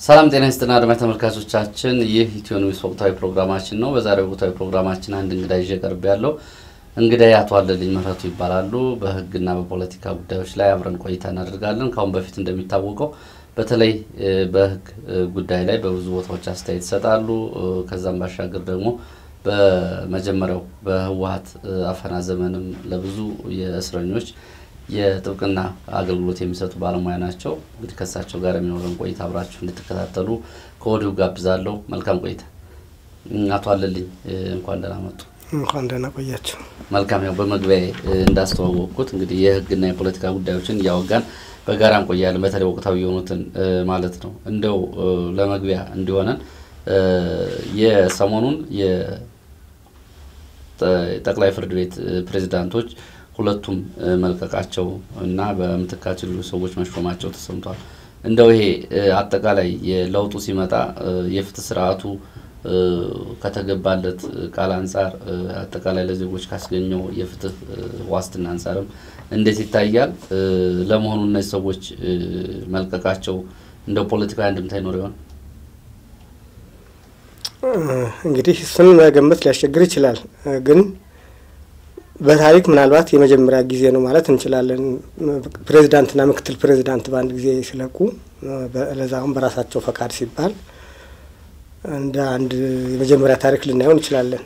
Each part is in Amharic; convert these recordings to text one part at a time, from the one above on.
ሰላም ጤና ይስጥና አድማጭ ተመልካቾቻችን፣ ይህ ኢትዮ ኒውስ ወቅታዊ ፕሮግራማችን ነው። በዛሬው ወቅታዊ ፕሮግራማችን አንድ እንግዳ ይዤ ቀርብ ያለው እንግዳ አቶ አለልኝ ምህረቱ ይባላሉ። በሕግና በፖለቲካ ጉዳዮች ላይ አብረን ቆይታ እናደርጋለን። ከአሁን በፊት እንደሚታወቀው በተለይ በሕግ ጉዳይ ላይ በብዙ ቦታዎች አስተያየት ይሰጣሉ። ከዛም ባሻገር ደግሞ በመጀመሪያው በህወሀት አፈና ዘመንም ለብዙ የእስረኞች የጥብቅና አገልግሎት የሚሰጡ ባለሙያ ናቸው። እንግዲህ ከእሳቸው ጋር የሚኖረን ቆይታ አብራችሁ እንድትከታተሉ ከወዲሁ ጋብዛለሁ። መልካም ቆይታ። አቶ አለልኝ እንኳን ደህና መጡ። እንኳን ደህና ቆያቸው። መልካም። ያው በመግቢያ እንዳስተዋወቅኩት እንግዲህ የህግና የፖለቲካ ጉዳዮችን እያወጋን በጋራ እንቆያለን። በተለይ ወቅታዊ የሆኑትን ማለት ነው። እንደው ለመግቢያ እንዲሆነን የሰሞኑን የጠቅላይ ፍርድ ቤት ፕሬዚዳንቶች ሁለቱም መልቀቃቸው እና በምትካቸው ሌሎች ሰዎች መሾማቸው ተሰምቷል። እንደው ይሄ አጠቃላይ የለውጡ ሲመጣ የፍትህ ስርዓቱ ከተገባለት ቃል አንጻር አጠቃላይ ለዜጎች ካስገኘው የፍትህ ዋስትና አንጻርም እንዴት ይታያል? ለመሆኑ እነዚህ ሰዎች መልቀቃቸው እንደው ፖለቲካዊ አንድምታ ይኖር ይሆን? እንግዲህ እሱን መገመት ሊያስቸግር ይችላል ግን በታሪክ ምናልባት የመጀመሪያ ጊዜ ነው ማለት እንችላለን። ፕሬዚዳንትና ምክትል ፕሬዚዳንት በአንድ ጊዜ ሲለቁ ለዛሁም በራሳቸው ፈቃድ ሲባል እንደ አንድ የመጀመሪያ ታሪክ ልናየው እንችላለን።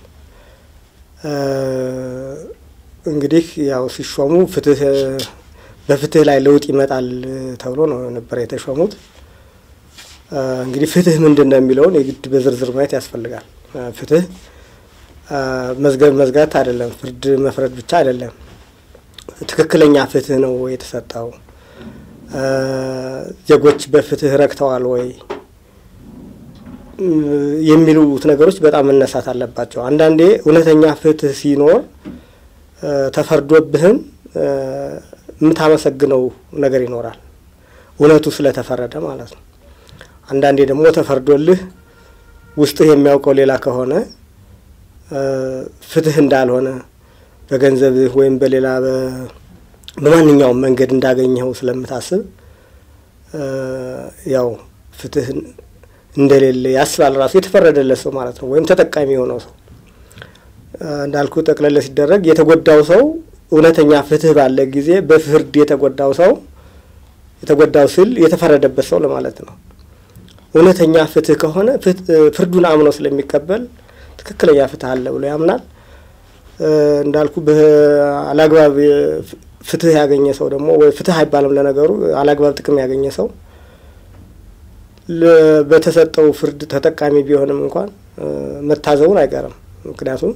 እንግዲህ ያው ሲሾሙ ፍትህ በፍትህ ላይ ለውጥ ይመጣል ተብሎ ነው ነበር የተሾሙት። እንግዲህ ፍትህ ምንድን ነው የሚለውን የግድ በዝርዝር ማየት ያስፈልጋል። ፍትህ መዝገብ መዝጋት አይደለም። ፍርድ መፍረድ ብቻ አይደለም። ትክክለኛ ፍትህ ነው የተሰጠው? ዜጎች በፍትህ ረክተዋል ወይ የሚሉት ነገሮች በጣም መነሳት አለባቸው። አንዳንዴ እውነተኛ ፍትህ ሲኖር ተፈርዶብህም የምታመሰግነው ነገር ይኖራል፣ እውነቱ ስለተፈረደ ማለት ነው። አንዳንዴ ደግሞ ተፈርዶልህ ውስጥህ የሚያውቀው ሌላ ከሆነ ፍትህ እንዳልሆነ በገንዘብህ ወይም በሌላ በማንኛውም መንገድ እንዳገኘኸው ስለምታስብ ያው ፍትህ እንደሌለ ያስባል ራሱ የተፈረደለት ሰው ማለት ነው፣ ወይም ተጠቃሚ የሆነው ሰው እንዳልኩ ጠቅለለ ሲደረግ የተጎዳው ሰው እውነተኛ ፍትህ ባለ ጊዜ በፍርድ የተጎዳው ሰው የተጎዳው ስል የተፈረደበት ሰው ለማለት ነው። እውነተኛ ፍትህ ከሆነ ፍርዱን አምኖ ስለሚቀበል ትክክለኛ ፍትህ አለ ብሎ ያምናል። እንዳልኩ አላግባብ ፍትህ ያገኘ ሰው ደግሞ ወይ ፍትህ አይባልም ለነገሩ አላግባብ ጥቅም ያገኘ ሰው በተሰጠው ፍርድ ተጠቃሚ ቢሆንም እንኳን መታዘቡን አይቀርም። ምክንያቱም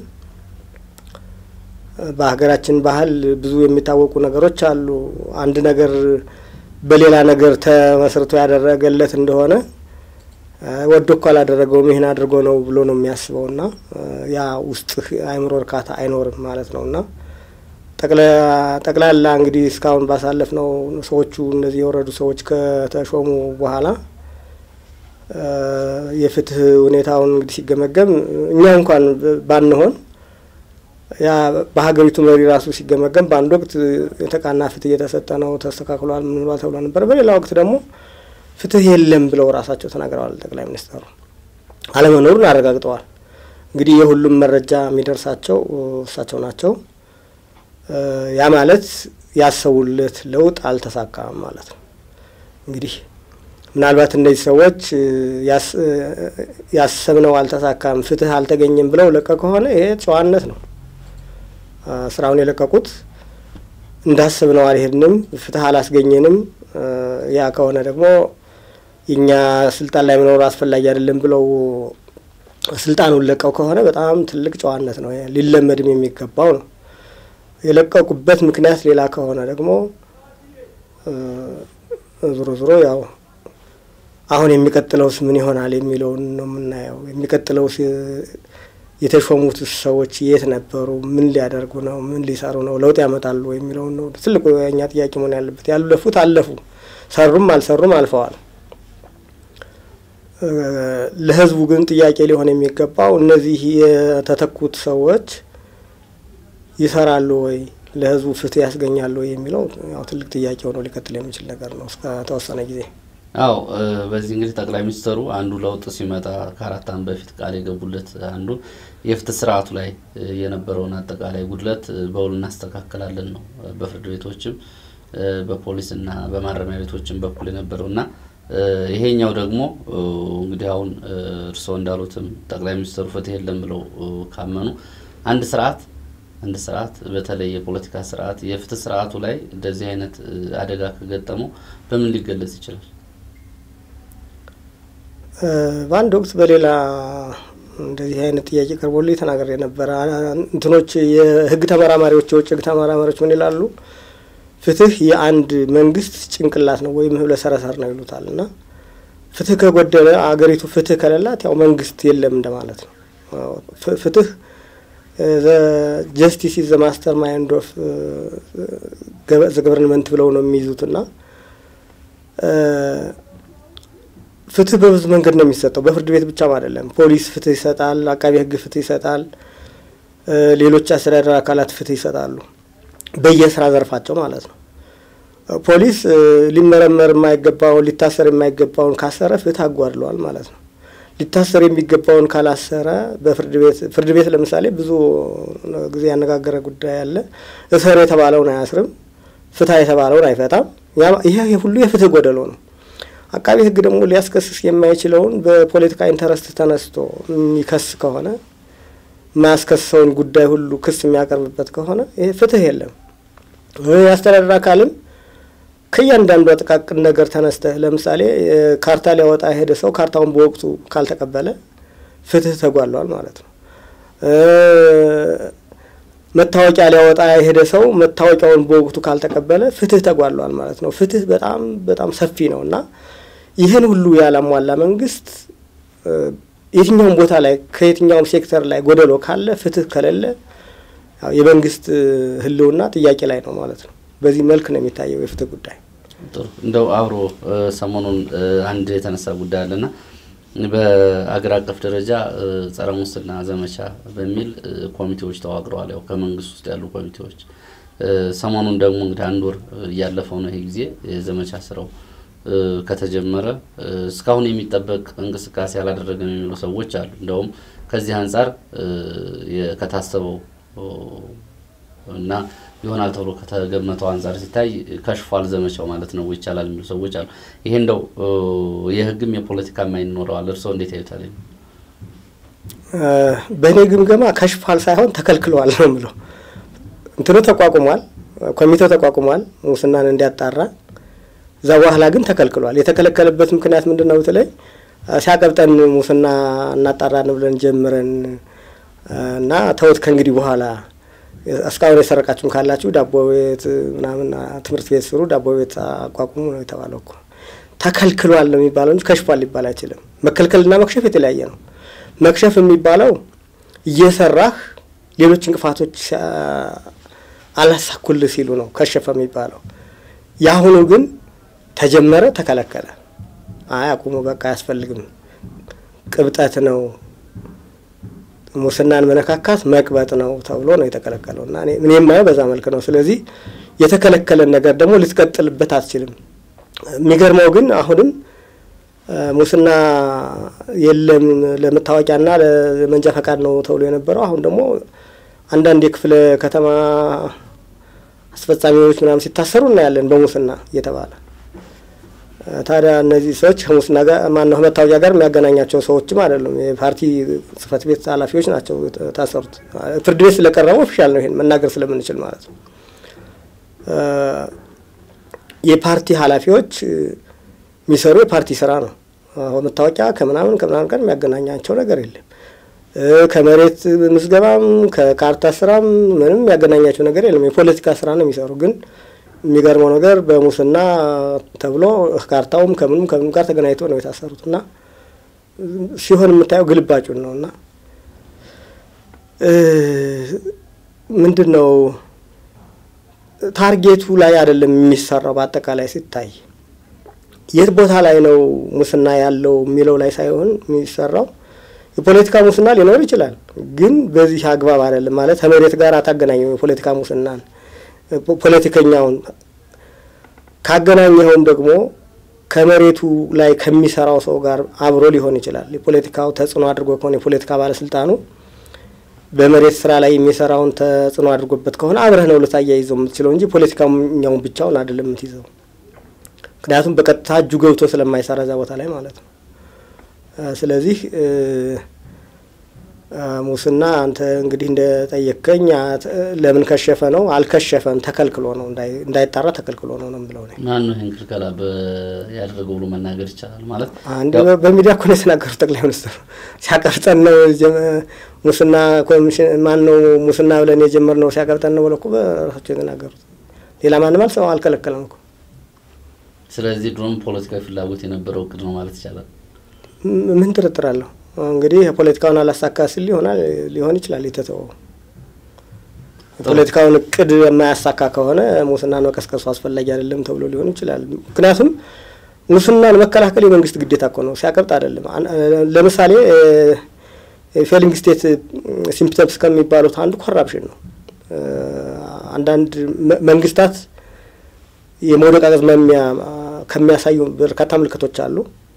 በሀገራችን ባህል ብዙ የሚታወቁ ነገሮች አሉ። አንድ ነገር በሌላ ነገር ተመስርቶ ያደረገለት እንደሆነ ወዶ እኮ አላደረገውም ይህን አድርጎ ነው ብሎ ነው የሚያስበው እና ያ ውስጥ አእምሮ እርካታ አይኖርም ማለት ነው እና ጠቅላላ እንግዲህ እስካሁን ባሳለፍ ነው ሰዎቹ እነዚህ የወረዱ ሰዎች ከተሾሙ በኋላ የፍትህ ሁኔታውን እንግዲህ ሲገመገም እኛ እንኳን ባንሆን ያ በሀገሪቱ መሪ ራሱ ሲገመገም በአንድ ወቅት የተቃና ፍትህ እየተሰጠ ነው ተስተካክሏል፣ ምን ብሏል ተብሎ ነበር። በሌላ ወቅት ደግሞ ፍትህ የለም ብለው ራሳቸው ተናግረዋል። ጠቅላይ ሚኒስትሩ አለመኖሩን አረጋግጠዋል። እንግዲህ የሁሉም መረጃ የሚደርሳቸው እሳቸው ናቸው። ያ ማለት ያሰቡለት ለውጥ አልተሳካም ማለት ነው። እንግዲህ ምናልባት እነዚህ ሰዎች ያሰብነው አልተሳካም፣ ፍትህ አልተገኘም ብለው ለቀ ከሆነ ይሄ ጨዋነት ነው። ስራውን የለቀቁት እንዳሰብነው አልሄድንም፣ ፍትህ አላስገኘንም ያ ከሆነ ደግሞ የእኛ ስልጣን ላይ መኖር አስፈላጊ አይደለም ብለው ስልጣኑን ለቀው ከሆነ በጣም ትልቅ ጨዋነት ነው፣ ሊለመድም የሚገባው ነው። የለቀቁበት ምክንያት ሌላ ከሆነ ደግሞ ዞሮ ዞሮ ያው አሁን የሚቀጥለውስ ምን ይሆናል የሚለውን ነው የምናየው። የሚቀጥለውስ የተሾሙት ሰዎች የት ነበሩ? ምን ሊያደርጉ ነው? ምን ሊሰሩ ነው? ለውጥ ያመጣሉ የሚለውን ነው ትልቁ የእኛ ጥያቄ መሆን ያለበት። ያለፉት አለፉ፣ ሰሩም አልሰሩም አልፈዋል። ለህዝቡ ግን ጥያቄ ሊሆን የሚገባው እነዚህ የተተኩት ሰዎች ይሰራሉ ወይ፣ ለህዝቡ ፍትህ ያስገኛሉ ወይ የሚለው ያው ትልቅ ጥያቄ ሆኖ ሊቀጥል የሚችል ነገር ነው እስከ ተወሰነ ጊዜ አዎ በዚህ እንግዲህ ጠቅላይ ሚኒስትሩ አንዱ ለውጥ ሲመጣ ከአራት ዓመት በፊት ቃል የገቡለት አንዱ የፍትህ ስርዓቱ ላይ የነበረውን አጠቃላይ ጉድለት በውል እናስተካከላለን ነው። በፍርድ ቤቶችም በፖሊስና በማረሚያ ቤቶችም በኩል የነበረው እና ይሄኛው ደግሞ እንግዲህ አሁን እርስዎ እንዳሉትም ጠቅላይ ሚኒስትሩ ፍትህ የለም ብለው ካመኑ አንድ ስርዓት አንድ ስርዓት በተለይ የፖለቲካ ስርዓት የፍትህ ስርዓቱ ላይ እንደዚህ አይነት አደጋ ከገጠመው በምን ሊገለጽ ይችላል? በአንድ ወቅት በሌላ እንደዚህ አይነት ጥያቄ ቀርቦልኝ ተናግሬ ነበረ። እንትኖች የህግ ተመራማሪዎች የውጭ ህግ ተመራማሪዎች ምን ይላሉ? ፍትህ የአንድ መንግስት ጭንቅላት ነው ወይም ህብለ ሰረሰር ነው ይሉታል። እና ፍትህ ከጎደለ አገሪቱ ፍትህ ከሌላት ያው መንግስት የለም እንደማለት ነው። ፍትህ ጀስቲስ ኢዝ ዘ ማስተር ማይንድ ኦፍ ዘ ገቨርንመንት ብለው ነው የሚይዙት እና ፍትህ በብዙ መንገድ ነው የሚሰጠው። በፍርድ ቤት ብቻም አይደለም። ፖሊስ ፍትህ ይሰጣል፣ አቃቢ ህግ ፍትህ ይሰጣል፣ ሌሎች አስተዳደር አካላት ፍትህ ይሰጣሉ፣ በየስራ ዘርፋቸው ማለት ነው። ፖሊስ ሊመረመር የማይገባውን ሊታሰር የማይገባውን ካሰረ ፍትህ አጓድለዋል ማለት ነው። ሊታሰር የሚገባውን ካላሰረ በፍርድ ቤት ፍርድ ቤት ለምሳሌ ብዙ ጊዜ ያነጋገረ ጉዳይ አለ። እሰር የተባለውን አያስርም፣ ፍትህ የተባለውን አይፈታም። ይሄ ሁሉ የፍትህ ጎደሎ ነው። አቃቢ ህግ ደግሞ ሊያስከስስ የማይችለውን በፖለቲካ ኢንተረስት ተነስቶ የሚከስ ከሆነ የማያስከስሰውን ጉዳይ ሁሉ ክስ የሚያቀርብበት ከሆነ ይሄ ፍትህ የለም። የአስተዳደር አካልም ከእያንዳንዱ ጥቃቅን ነገር ተነስተህ ለምሳሌ ካርታ ሊያወጣ የሄደ ሰው ካርታውን በወቅቱ ካልተቀበለ ፍትህ ተጓሏል ማለት ነው። መታወቂያ ሊያወጣ የሄደ ሰው መታወቂያውን በወቅቱ ካልተቀበለ ፍትህ ተጓሏል ማለት ነው። ፍትህ በጣም በጣም ሰፊ ነው እና ይህን ሁሉ ያላሟላ መንግስት የትኛውም ቦታ ላይ ከየትኛውም ሴክተር ላይ ጎደሎ ካለ ፍትህ ከሌለ የመንግስት ህልውና ጥያቄ ላይ ነው ማለት ነው። በዚህ መልክ ነው የሚታየው የፍትህ ጉዳይ። ጥሩ እንደው አብሮ ሰሞኑን አንድ የተነሳ ጉዳይ አለና በአገር አቀፍ ደረጃ ጸረ ሙስና ዘመቻ በሚል ኮሚቴዎች ተዋቅረዋል። ያው ከመንግስት ውስጥ ያሉ ኮሚቴዎች ሰሞኑን ደግሞ እንግዲህ አንድ ወር እያለፈው ነው ይሄ ጊዜ የዘመቻ ስራው ከተጀመረ እስካሁን የሚጠበቅ እንቅስቃሴ አላደረገም የሚሉ ሰዎች አሉ። እንደውም ከዚህ አንጻር ከታሰበው እና ይሆናል ተብሎ ከተገመተው አንጻር ሲታይ ከሽፏል ዘመቻው ማለት ነው ይቻላል የሚሉ ሰዎች አሉ። ይሄ እንደው የህግም የፖለቲካም አይን ይኖረዋል። እርስዎ እንዴት ያዩታል? በእኔ ግምገማ ከሽፏል ሳይሆን ተከልክለዋል ነው የምለው። እንትኑ ተቋቁሟል፣ ኮሚቴው ተቋቁሟል ሙስናን እንዲያጣራ። እዛ በኋላ ግን ተከልክሏል። የተከለከለበት ምክንያት ምንድን ነው ብትለኝ ሲያቀብጠን ሙስና እናጣራን ብለን ጀምረን እና ተውት ከእንግዲህ በኋላ እስካሁን የሰረቃችሁም ካላችሁ ዳቦ ቤት ምናምን ትምህርት ቤት ስሩ፣ ዳቦ ቤት አቋቁሙ ነው የተባለው እኮ። ተከልክሏል ነው የሚባለው እንጂ ከሽፏል ሊባል አይችልም። መከልከልና መክሸፍ የተለያየ ነው። መክሸፍ የሚባለው እየሰራህ ሌሎች እንቅፋቶች አላሳኩልህ ሲሉ ነው ከሸፈ የሚባለው። የአሁኑ ግን ተጀመረ፣ ተከለከለ። አይ አቁሙ፣ በቃ አያስፈልግም፣ ቅብጠት ነው ሙስናን መነካካት መቅበጥ ነው ተብሎ ነው የተከለከለው እና እኔ የማየው በዛ መልክ ነው። ስለዚህ የተከለከለን ነገር ደግሞ ልትቀጥልበት አትችልም። የሚገርመው ግን አሁንም ሙስና የለም ለመታወቂያና ለመንጃ ፈቃድ ነው ተብሎ የነበረው አሁን ደግሞ አንዳንድ የክፍለ ከተማ አስፈጻሚዎች ምናምን ሲታሰሩ እናያለን በሙስና እየተባለ ታዲያ እነዚህ ሰዎች ከሙስና ጋር ማነው ከመታወቂያ ጋር የሚያገናኛቸው ሰዎችም አይደሉም። የፓርቲ ጽህፈት ቤት ኃላፊዎች ናቸው የታሰሩት። ፍርድ ቤት ስለቀረበ ኦፊሻል ነው ይሄን መናገር ስለምንችል ማለት ነው። የፓርቲ ኃላፊዎች የሚሰሩ የፓርቲ ስራ ነው። መታወቂያ ከምናምን ከምናምን ጋር የሚያገናኛቸው ነገር የለም። ከመሬት ምዝገባም ከካርታ ስራም ምንም የሚያገናኛቸው ነገር የለም። የፖለቲካ ስራ ነው የሚሰሩ ግን የሚገርመው ነገር በሙስና ተብሎ ካርታውም ከምንም ከምንም ጋር ተገናኝቶ ነው የታሰሩት እና ሲሆን የምታየው ግልባጩን ነው እና ምንድን ነው ታርጌቱ ላይ አይደለም የሚሰራው። በአጠቃላይ ሲታይ የት ቦታ ላይ ነው ሙስና ያለው የሚለው ላይ ሳይሆን የሚሰራው የፖለቲካ ሙስና ሊኖር ይችላል፣ ግን በዚህ አግባብ አይደለም ማለት ከመሬት ጋር አታገናኘው የፖለቲካ ሙስናን ፖለቲከኛውን ካገናኘኸውም ደግሞ ከመሬቱ ላይ ከሚሰራው ሰው ጋር አብሮ ሊሆን ይችላል። የፖለቲካው ተጽዕኖ አድርጎ ከሆነ የፖለቲካ ባለስልጣኑ በመሬት ስራ ላይ የሚሰራውን ተጽዕኖ አድርጎበት ከሆነ አብረህ ነው ልታያይዘው የምትችለው እንጂ ፖለቲካኛውን ብቻውን አይደለም የምትይዘው። ምክንያቱም በቀጥታ እጁ ገብቶ ስለማይሰራ እዛ ቦታ ላይ ማለት ነው። ስለዚህ ሙስና አንተ እንግዲህ እንደጠየቀኝ ለምን ከሸፈ ነው? አልከሸፈም፣ ተከልክሎ ነው እንዳይጣራ ተከልክሎ ነው ነው ብለው ማን ነው ይህን ክልከላ ያደረገው ብሎ መናገር ይቻላል ማለት አንድ በሚዲያ እኮ ነው የተናገሩት ጠቅላይ ሚኒስትሩ ሲያቀርጠን ነው ሙስና ኮሚሽን ማን ነው ሙስና ብለን የጀመርነው ሲያቀርጠን ነው ብለው እኮ በራሳቸው የተናገሩት። ሌላ ማንም አልሰማ አልከለከለም እኮ። ስለዚህ ድሮም ፖለቲካዊ ፍላጎት የነበረው እቅድ ነው ማለት ይቻላል። ምን ጥርጥር አለሁ? እንግዲህ የፖለቲካውን አላሳካ ሲል ሊሆናል ሊሆን ይችላል የተተወው። የፖለቲካውን እቅድ የማያሳካ ከሆነ ሙስናን መቀስቀሱ አስፈላጊ አይደለም ተብሎ ሊሆን ይችላል። ምክንያቱም ሙስናን መከላከል የመንግስት ግዴታ እኮ ነው፣ ሲያቀብጥ አይደለም። ለምሳሌ ፌሊንግ ስቴት ሲምፕተምስ ከሚባሉት አንዱ ኮራፕሽን ነው። አንዳንድ መንግስታት የመውደቅ አዝማሚያ ከሚያሳዩ በርካታ ምልክቶች አሉ።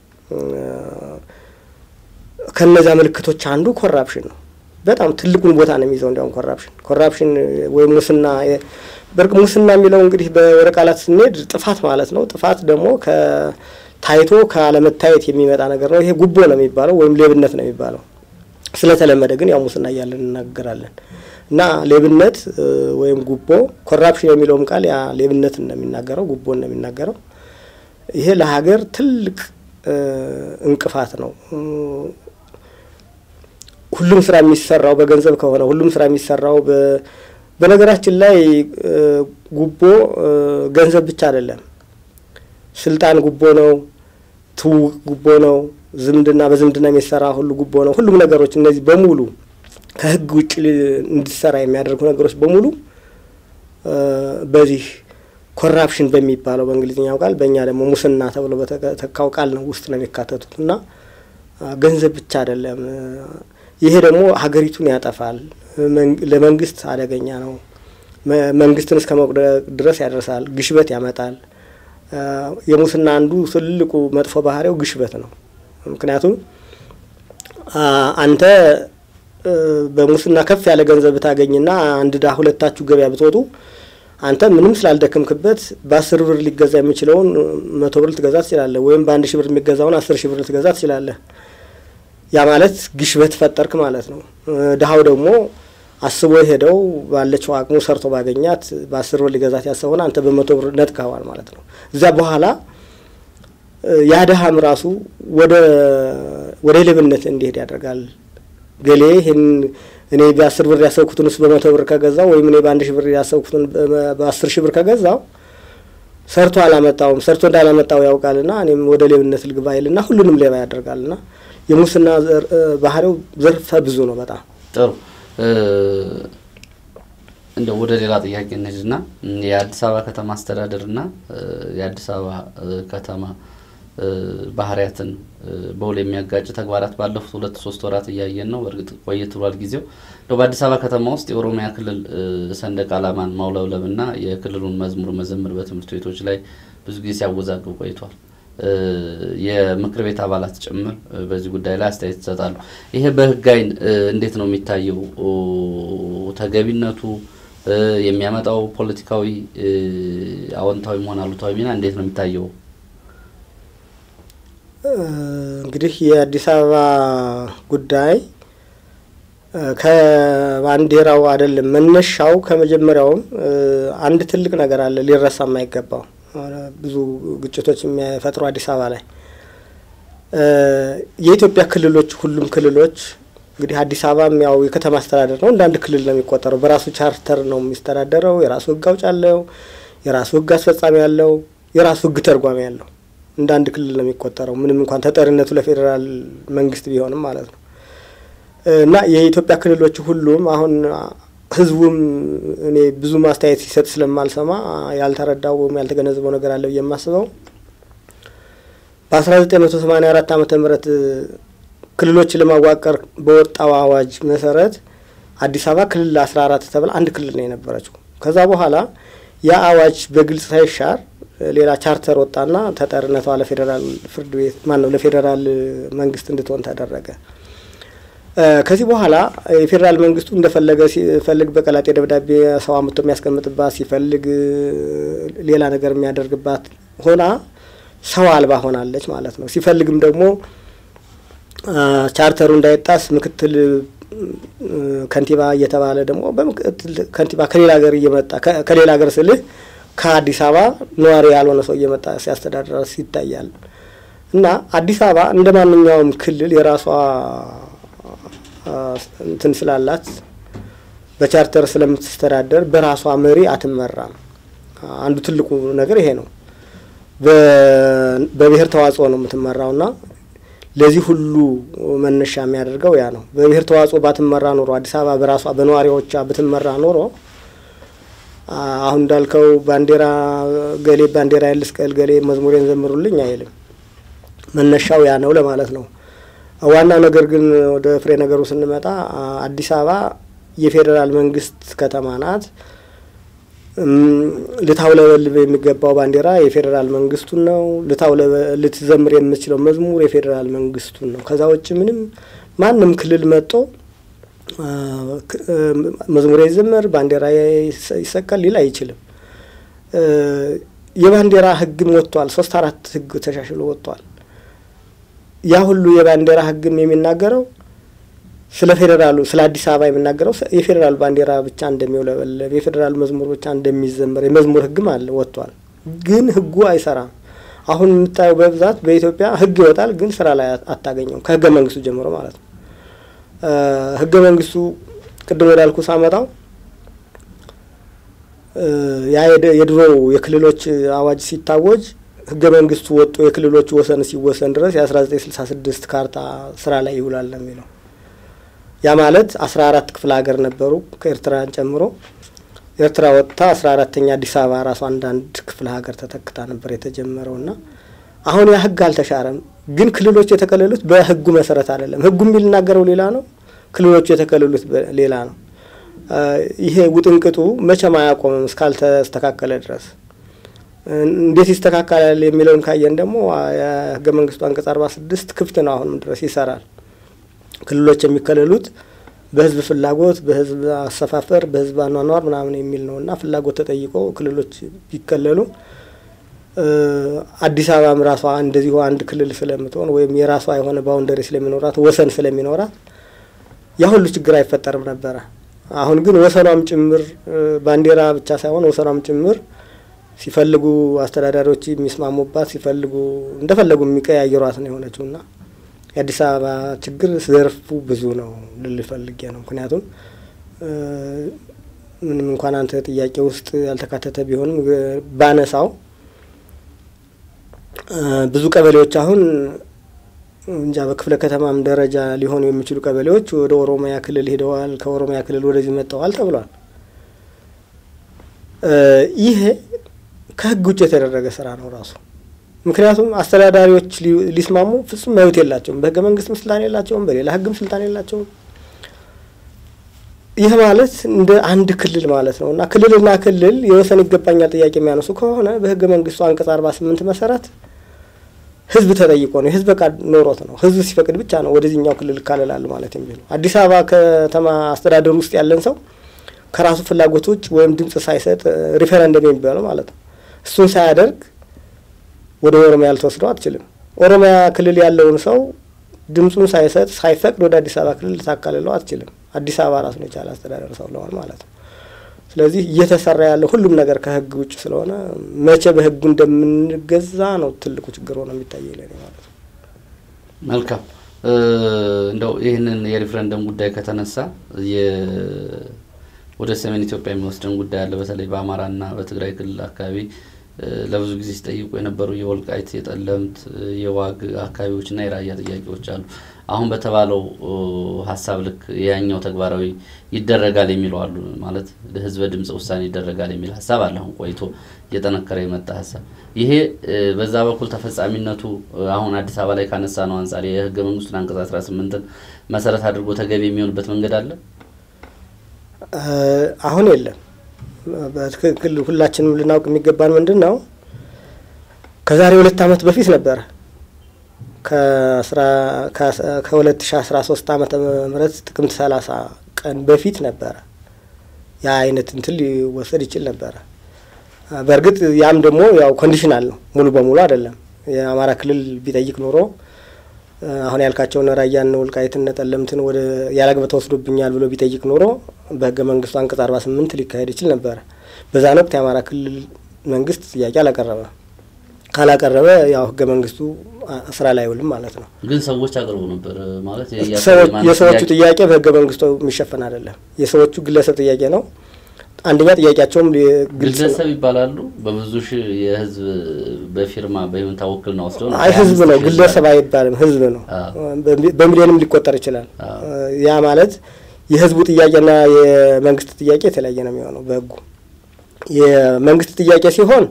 ከነዚያ ምልክቶች አንዱ ኮራፕሽን ነው። በጣም ትልቁን ቦታ ነው የሚይዘው። እንዲያውም ኮራፕሽን ኮራፕሽን ወይም ሙስና በርቅ ሙስና የሚለው እንግዲህ በወደ ቃላት ስንሄድ ጥፋት ማለት ነው። ጥፋት ደግሞ ከታይቶ ከአለመታየት የሚመጣ ነገር ነው። ይሄ ጉቦ ነው የሚባለው ወይም ሌብነት ነው የሚባለው። ስለተለመደ ግን ያው ሙስና እያለን እናገራለን እና ሌብነት ወይም ጉቦ ኮራፕሽን የሚለውም ቃል ያ ሌብነት እንደሚናገረው ጉቦ እንደሚናገረው ይሄ ለሀገር ትልቅ እንቅፋት ነው። ሁሉም ስራ የሚሰራው በገንዘብ ከሆነ ሁሉም ስራ የሚሰራው በነገራችን ላይ ጉቦ ገንዘብ ብቻ አይደለም። ስልጣን ጉቦ ነው። ትውውቅ ጉቦ ነው። ዝምድና በዝምድና የሚሰራ ሁሉ ጉቦ ነው። ሁሉም ነገሮች እነዚህ በሙሉ ከህግ ውጭ እንዲሰራ የሚያደርጉ ነገሮች በሙሉ በዚህ ኮራፕሽን በሚባለው በእንግሊዝኛው ቃል በእኛ ደግሞ ሙስና ተብሎ በተካው ቃል ነው ውስጥ ነው የሚካተቱት እና ገንዘብ ብቻ አይደለም። ይሄ ደግሞ ሀገሪቱን ያጠፋል። ለመንግስት አደገኛ ነው። መንግስትን እስከ መቁደቅ ድረስ ያደርሳል። ግሽበት ያመጣል። የሙስና አንዱ ትልቁ መጥፎ ባህሪው ግሽበት ነው። ምክንያቱም አንተ በሙስና ከፍ ያለ ገንዘብ ብታገኝና አንድ ዳ ሁለታችሁ ገበያ ብትወጡ አንተ ምንም ስላልደከምክበት በአስር ብር ሊገዛ የሚችለውን መቶ ብር ልትገዛ ትችላለህ። ወይም በአንድ ሺህ ብር የሚገዛውን አስር ሺህ ብር ልትገዛ ትችላለህ። ያ ማለት ግሽበት ፈጠርክ ማለት ነው። ድሀው ደግሞ አስቦ ሄደው ባለችው አቅሙ ሰርቶ ባገኛት በአስር ብር ሊገዛት ያሰበውን አንተ በመቶ ብር ነጥቀዋል ማለት ነው። እዚያ በኋላ ያ ድሀም ራሱ ወደ ወደ ሌብነት እንዲሄድ ያደርጋል። ገሌ ይህን እኔ በአስር ብር ያሰብኩትን እሱ በመቶ ብር ከገዛው ወይም እኔ በአንድ ሺህ ብር ያሰብኩትን በአስር ሺህ ብር ከገዛው ሰርቶ አላመጣውም ሰርቶ እንዳላመጣው ያውቃልና እኔም ወደ ሌብነት ልግባ ይልና ሁሉንም ሌባ ያደርጋልና የሙስና ባህሪው ዘርፈ ብዙ ነው። በጣም ጥሩ። እንደው ወደ ሌላ ጥያቄ እንሂድና የአዲስ አበባ ከተማ አስተዳደርና የአዲስ አበባ ከተማ ባህሪያትን በውል የሚያጋጭ ተግባራት ባለፉት ሁለት ሶስት ወራት እያየን ነው። በእርግጥ ቆየት ብሏል ጊዜው። እንደው በአዲስ አበባ ከተማ ውስጥ የኦሮሚያ ክልል ሰንደቅ ዓላማን ማውለብለብና የክልሉን መዝሙር መዘምር በትምህርት ቤቶች ላይ ብዙ ጊዜ ሲያወዛግብ ቆይቷል። የምክር ቤት አባላት ጭምር በዚህ ጉዳይ ላይ አስተያየት ይሰጣሉ። ይሄ በሕግ ዓይን እንዴት ነው የሚታየው? ተገቢነቱ የሚያመጣው ፖለቲካዊ አዎንታዊ መሆን አሉታዊ ሚና እንዴት ነው የሚታየው? እንግዲህ የአዲስ አበባ ጉዳይ ከባንዲራው አይደለም መነሻው። ከመጀመሪያውም አንድ ትልቅ ነገር አለ ሊረሳ የማይገባው ብዙ ግጭቶች የሚፈጥሩ አዲስ አበባ ላይ የኢትዮጵያ ክልሎች ሁሉም ክልሎች እንግዲህ አዲስ አበባም ያው የከተማ አስተዳደር ነው። እንደ አንድ ክልል ነው የሚቆጠረው። በራሱ ቻርተር ነው የሚስተዳደረው። የራሱ ህግ አውጭ አለው። የራሱ ህግ አስፈጻሚ አለው። የራሱ ህግ ተርጓሚ አለው። እንደ አንድ ክልል ነው የሚቆጠረው ምንም እንኳን ተጠሪነቱ ለፌዴራል መንግስት ቢሆንም ማለት ነው። እና የኢትዮጵያ ክልሎች ሁሉም አሁን ህዝቡም እኔ ብዙ ማስተያየት ሲሰጥ ስለማልሰማ ያልተረዳው ወይም ያልተገነዘበው ነገር አለ ብዬ የማስበው በአስራ ዘጠኝ መቶ ሰማኒያ አራት ዓመተ ምህረት ክልሎችን ለማዋቀር በወጣው አዋጅ መሰረት አዲስ አበባ ክልል አስራ አራት ተብላ አንድ ክልል ነው የነበረችው። ከዛ በኋላ ያ አዋጅ በግልጽ ሳይሻር ሌላ ቻርተር ወጣና ተጠሪነቷ ለፌዴራል ፍርድ ቤት ማን ነው ለፌዴራል መንግስት እንድትሆን ተደረገ። ከዚህ በኋላ የፌዴራል መንግስቱ እንደፈለገ ሲፈልግ በቀላጤ ደብዳቤ ሰው አምጥቶ የሚያስቀምጥባት ሲፈልግ ሌላ ነገር የሚያደርግባት ሆና ሰው አልባ ሆናለች ማለት ነው። ሲፈልግም ደግሞ ቻርተሩ እንዳይጣስ ምክትል ከንቲባ እየተባለ ደግሞ በምክትል ከንቲባ ከሌላ ሀገር እየመጣ ከሌላ ሀገር ስልህ ከአዲስ አበባ ነዋሪ ያልሆነ ሰው እየመጣ ሲያስተዳድራት ይታያል። እና አዲስ አበባ እንደ ማንኛውም ክልል የራሷ እንትን ስላላት በቻርተር ስለምትስተዳደር በራሷ መሪ አትመራም። አንዱ ትልቁ ነገር ይሄ ነው። በብሔር ተዋጽኦ ነው የምትመራውና ለዚህ ሁሉ መነሻ የሚያደርገው ያ ነው። በብሔር ተዋጽኦ ባትመራ ኖሮ አዲስ አበባ በራሷ በነዋሪዎቿ ብትመራ ኖሮ አሁን እንዳልከው ባንዲራ ገሌ ባንዲራ ያልስቀል ገሌ መዝሙሬን ዘምሩልኝ አይልም። መነሻው ያ ነው ለማለት ነው። ዋና ነገር ግን ወደ ፍሬ ነገሩ ስንመጣ አዲስ አበባ የፌዴራል መንግስት ከተማ ናት። ልታውለበልብ የሚገባው ባንዲራ የፌዴራል መንግስቱን ነው። ልትዘምር የምትችለው መዝሙር የፌዴራል መንግስቱን ነው። ከዛ ውጭ ምንም ማንም ክልል መጥቶ መዝሙር ይዘመር ባንዲራ ይሰቀል ሊል አይችልም። የባንዲራ ህግም ወጥቷል። ሶስት አራት ህግ ተሻሽሎ ወጥቷል። ያ ሁሉ የባንዲራ ህግም የሚናገረው ስለ ፌዴራሉ ስለ አዲስ አበባ የሚናገረው የፌዴራል ባንዲራ ብቻ እንደሚውለበለብ የፌዴራል መዝሙር ብቻ እንደሚዘመር የመዝሙር ህግም አለ ወጥቷል። ግን ህጉ አይሰራም። አሁን የምታየው በብዛት በኢትዮጵያ ህግ ይወጣል፣ ግን ስራ ላይ አታገኘውም። ከህገ መንግስቱ ጀምሮ ማለት ነው። ህገ መንግስቱ ቅድም ወዳልኩ ሳመጣው ያ የድሮው የክልሎች አዋጅ ሲታወጅ ህገ መንግስቱ ወጥቶ የክልሎቹ ወሰን ሲወሰን ድረስ የአስራ ዘጠኝ ስልሳ ስድስት ካርታ ስራ ላይ ይውላል ነው የሚለው። ያ ማለት አስራ አራት ክፍለ ሀገር ነበሩ ከኤርትራን ጨምሮ። ኤርትራ ወጥታ አስራ አራተኛ አዲስ አበባ ራሱ አንዳንድ ክፍለ ሀገር ተተክታ ነበር የተጀመረው እና አሁን ያ ህግ አልተሻረም። ግን ክልሎች የተከለሉት በህጉ መሰረት አይደለም። ህጉ የሚናገረው ሌላ ነው፣ ክልሎቹ የተከለሉት ሌላ ነው። ይሄ ውጥንቅጡ መቼም አያቆምም እስካልተስተካከለ ድረስ። እንዴት ይስተካከላል የሚለውን ካየን ደግሞ የህገ መንግስቱ አንቀጽ አርባ ስድስት ክፍት ነው፣ አሁንም ድረስ ይሰራል። ክልሎች የሚከለሉት በህዝብ ፍላጎት፣ በህዝብ አሰፋፈር፣ በህዝብ አኗኗር ምናምን የሚል ነው እና ፍላጎት ተጠይቆ ክልሎች ቢከለሉ አዲስ አበባም ራሷ እንደዚሁ አንድ ክልል ስለምትሆን ወይም የራሷ የሆነ ባውንደሪ ስለሚኖራት ወሰን ስለሚኖራት ያ ሁሉ ችግር አይፈጠርም ነበረ። አሁን ግን ወሰኗም ጭምር ባንዲራ ብቻ ሳይሆን ወሰኗም ጭምር ሲፈልጉ አስተዳዳሪዎች የሚስማሙባት ሲፈልጉ እንደፈለጉ የሚቀያየሯት ነው የሆነችው እና የአዲስ አበባ ችግር ዘርፉ ብዙ ነው ልል ፈልጌ ነው። ምክንያቱም ምንም እንኳን አንተ ጥያቄ ውስጥ ያልተካተተ ቢሆንም ባነሳው ብዙ ቀበሌዎች አሁን እንጃ በክፍለ ከተማም ደረጃ ሊሆኑ የሚችሉ ቀበሌዎች ወደ ኦሮሚያ ክልል ሄደዋል፣ ከኦሮሚያ ክልል ወደዚህ መጥተዋል ተብሏል። ይሄ ከህግ ውጭ የተደረገ ስራ ነው ራሱ። ምክንያቱም አስተዳዳሪዎች ሊስማሙ ፍጹም መብት የላቸውም። በህገ መንግስትም ስልጣን የላቸውም፣ በሌላ ህግም ስልጣን የላቸውም። ይህ ማለት እንደ አንድ ክልል ማለት ነው እና ክልልና ክልል የወሰን ይገባኛል ጥያቄ የሚያነሱ ከሆነ በህገ መንግስቱ አንቀጽ አርባ ስምንት መሰረት ህዝብ ተጠይቆ ነው የህዝብ ፈቃድ ኖሮት ነው ህዝብ ሲፈቅድ ብቻ ነው ወደዚህኛው ክልል እካለላለሁ ማለት የሚለው። አዲስ አበባ ከተማ አስተዳደር ውስጥ ያለን ሰው ከራሱ ፍላጎት ውጭ ወይም ድምጽ ሳይሰጥ ሪፈረንደም የሚባለው ማለት ነው እሱን ሳያደርግ ወደ ኦሮሚያ ልትወስደው አትችልም። ኦሮሚያ ክልል ያለውን ሰው ድምፁን ሳይሰጥ ሳይፈቅድ ወደ አዲስ አበባ ክልል ልታካልለው አትችልም። አዲስ አበባ ራሱን የቻለ አስተዳደር ሰው ለሆን ማለት ነው። ስለዚህ እየተሰራ ያለው ሁሉም ነገር ከህግ ውጭ ስለሆነ መቼ በህጉ እንደምንገዛ ነው ትልቁ ችግር ሆነ የሚታየው ለኔ ማለት ነው። መልካም እንደው ይህንን የሪፍረንደም ጉዳይ ከተነሳ ወደ ሰሜን ኢትዮጵያ የሚወስደን ጉዳይ አለ። በተለይ በአማራና በትግራይ ክልል አካባቢ ለብዙ ጊዜ ሲጠይቁ የነበሩ የወልቃይት፣ የጠለምት፣ የዋግ አካባቢዎችና የራያ ጥያቄዎች አሉ። አሁን በተባለው ሀሳብ ልክ ያኛው ተግባራዊ ይደረጋል የሚለው አሉ። ማለት ለህዝበ ድምፅ ውሳኔ ይደረጋል የሚል ሀሳብ አለ። አሁን ቆይቶ እየጠነከረ የመጣ ሀሳብ ይሄ በዛ በኩል ተፈጻሚነቱ አሁን አዲስ አበባ ላይ ካነሳ ነው አንጻር የህገ መንግስቱን አንቀጽ አስራ ስምንትን መሰረት አድርጎ ተገቢ የሚሆንበት መንገድ አለ አሁን የለም። በትክክል ሁላችንም ልናውቅ የሚገባን ምንድን ነው ከዛሬ ሁለት ዓመት በፊት ነበረ ከሁለት ሺ አስራ ሶስት ዓመተ ምህረት ጥቅምት ሰላሳ ቀን በፊት ነበረ ያ አይነት እንትን ሊወሰድ ይችል ነበረ። በእርግጥ ያም ደግሞ ያው ኮንዲሽናል ነው፣ ሙሉ በሙሉ አይደለም። የአማራ ክልል ቢጠይቅ ኖሮ አሁን ያልካቸውን ራያን፣ ወልቃይትን፣ ጠለምትን ወደ ያላግባብ ተወስዶብኛል ብሎ ቢጠይቅ ኖሮ በህገ መንግስቱ አንቀጽ አርባ ስምንት ሊካሄድ ይችል ነበረ። በዛን ወቅት የአማራ ክልል መንግስት ጥያቄ አላቀረበ ካላቀረበ ያው ህገ መንግስቱ ስራ ላይ አይውልም ማለት ነው። ግን ሰዎች አቅርቡ ነበር ማለት የሰዎቹ ጥያቄ በህገ መንግስቱ የሚሸፈን አይደለም። የሰዎቹ ግለሰብ ጥያቄ ነው። አንደኛ ጥያቄያቸውም ግለሰብ ይባላሉ። በብዙ ሺህ የህዝብ በፊርማ በይሁንታ ውክልና ወስደው ነው። አይ ህዝብ ነው፣ ግለሰብ አይባልም። ህዝብ ነው። በሚሊዮንም ሊቆጠር ይችላል። ያ ማለት የህዝቡ ጥያቄና የመንግስት ጥያቄ የተለያየ ነው የሚሆነው በህጉ። የመንግስት ጥያቄ ሲሆን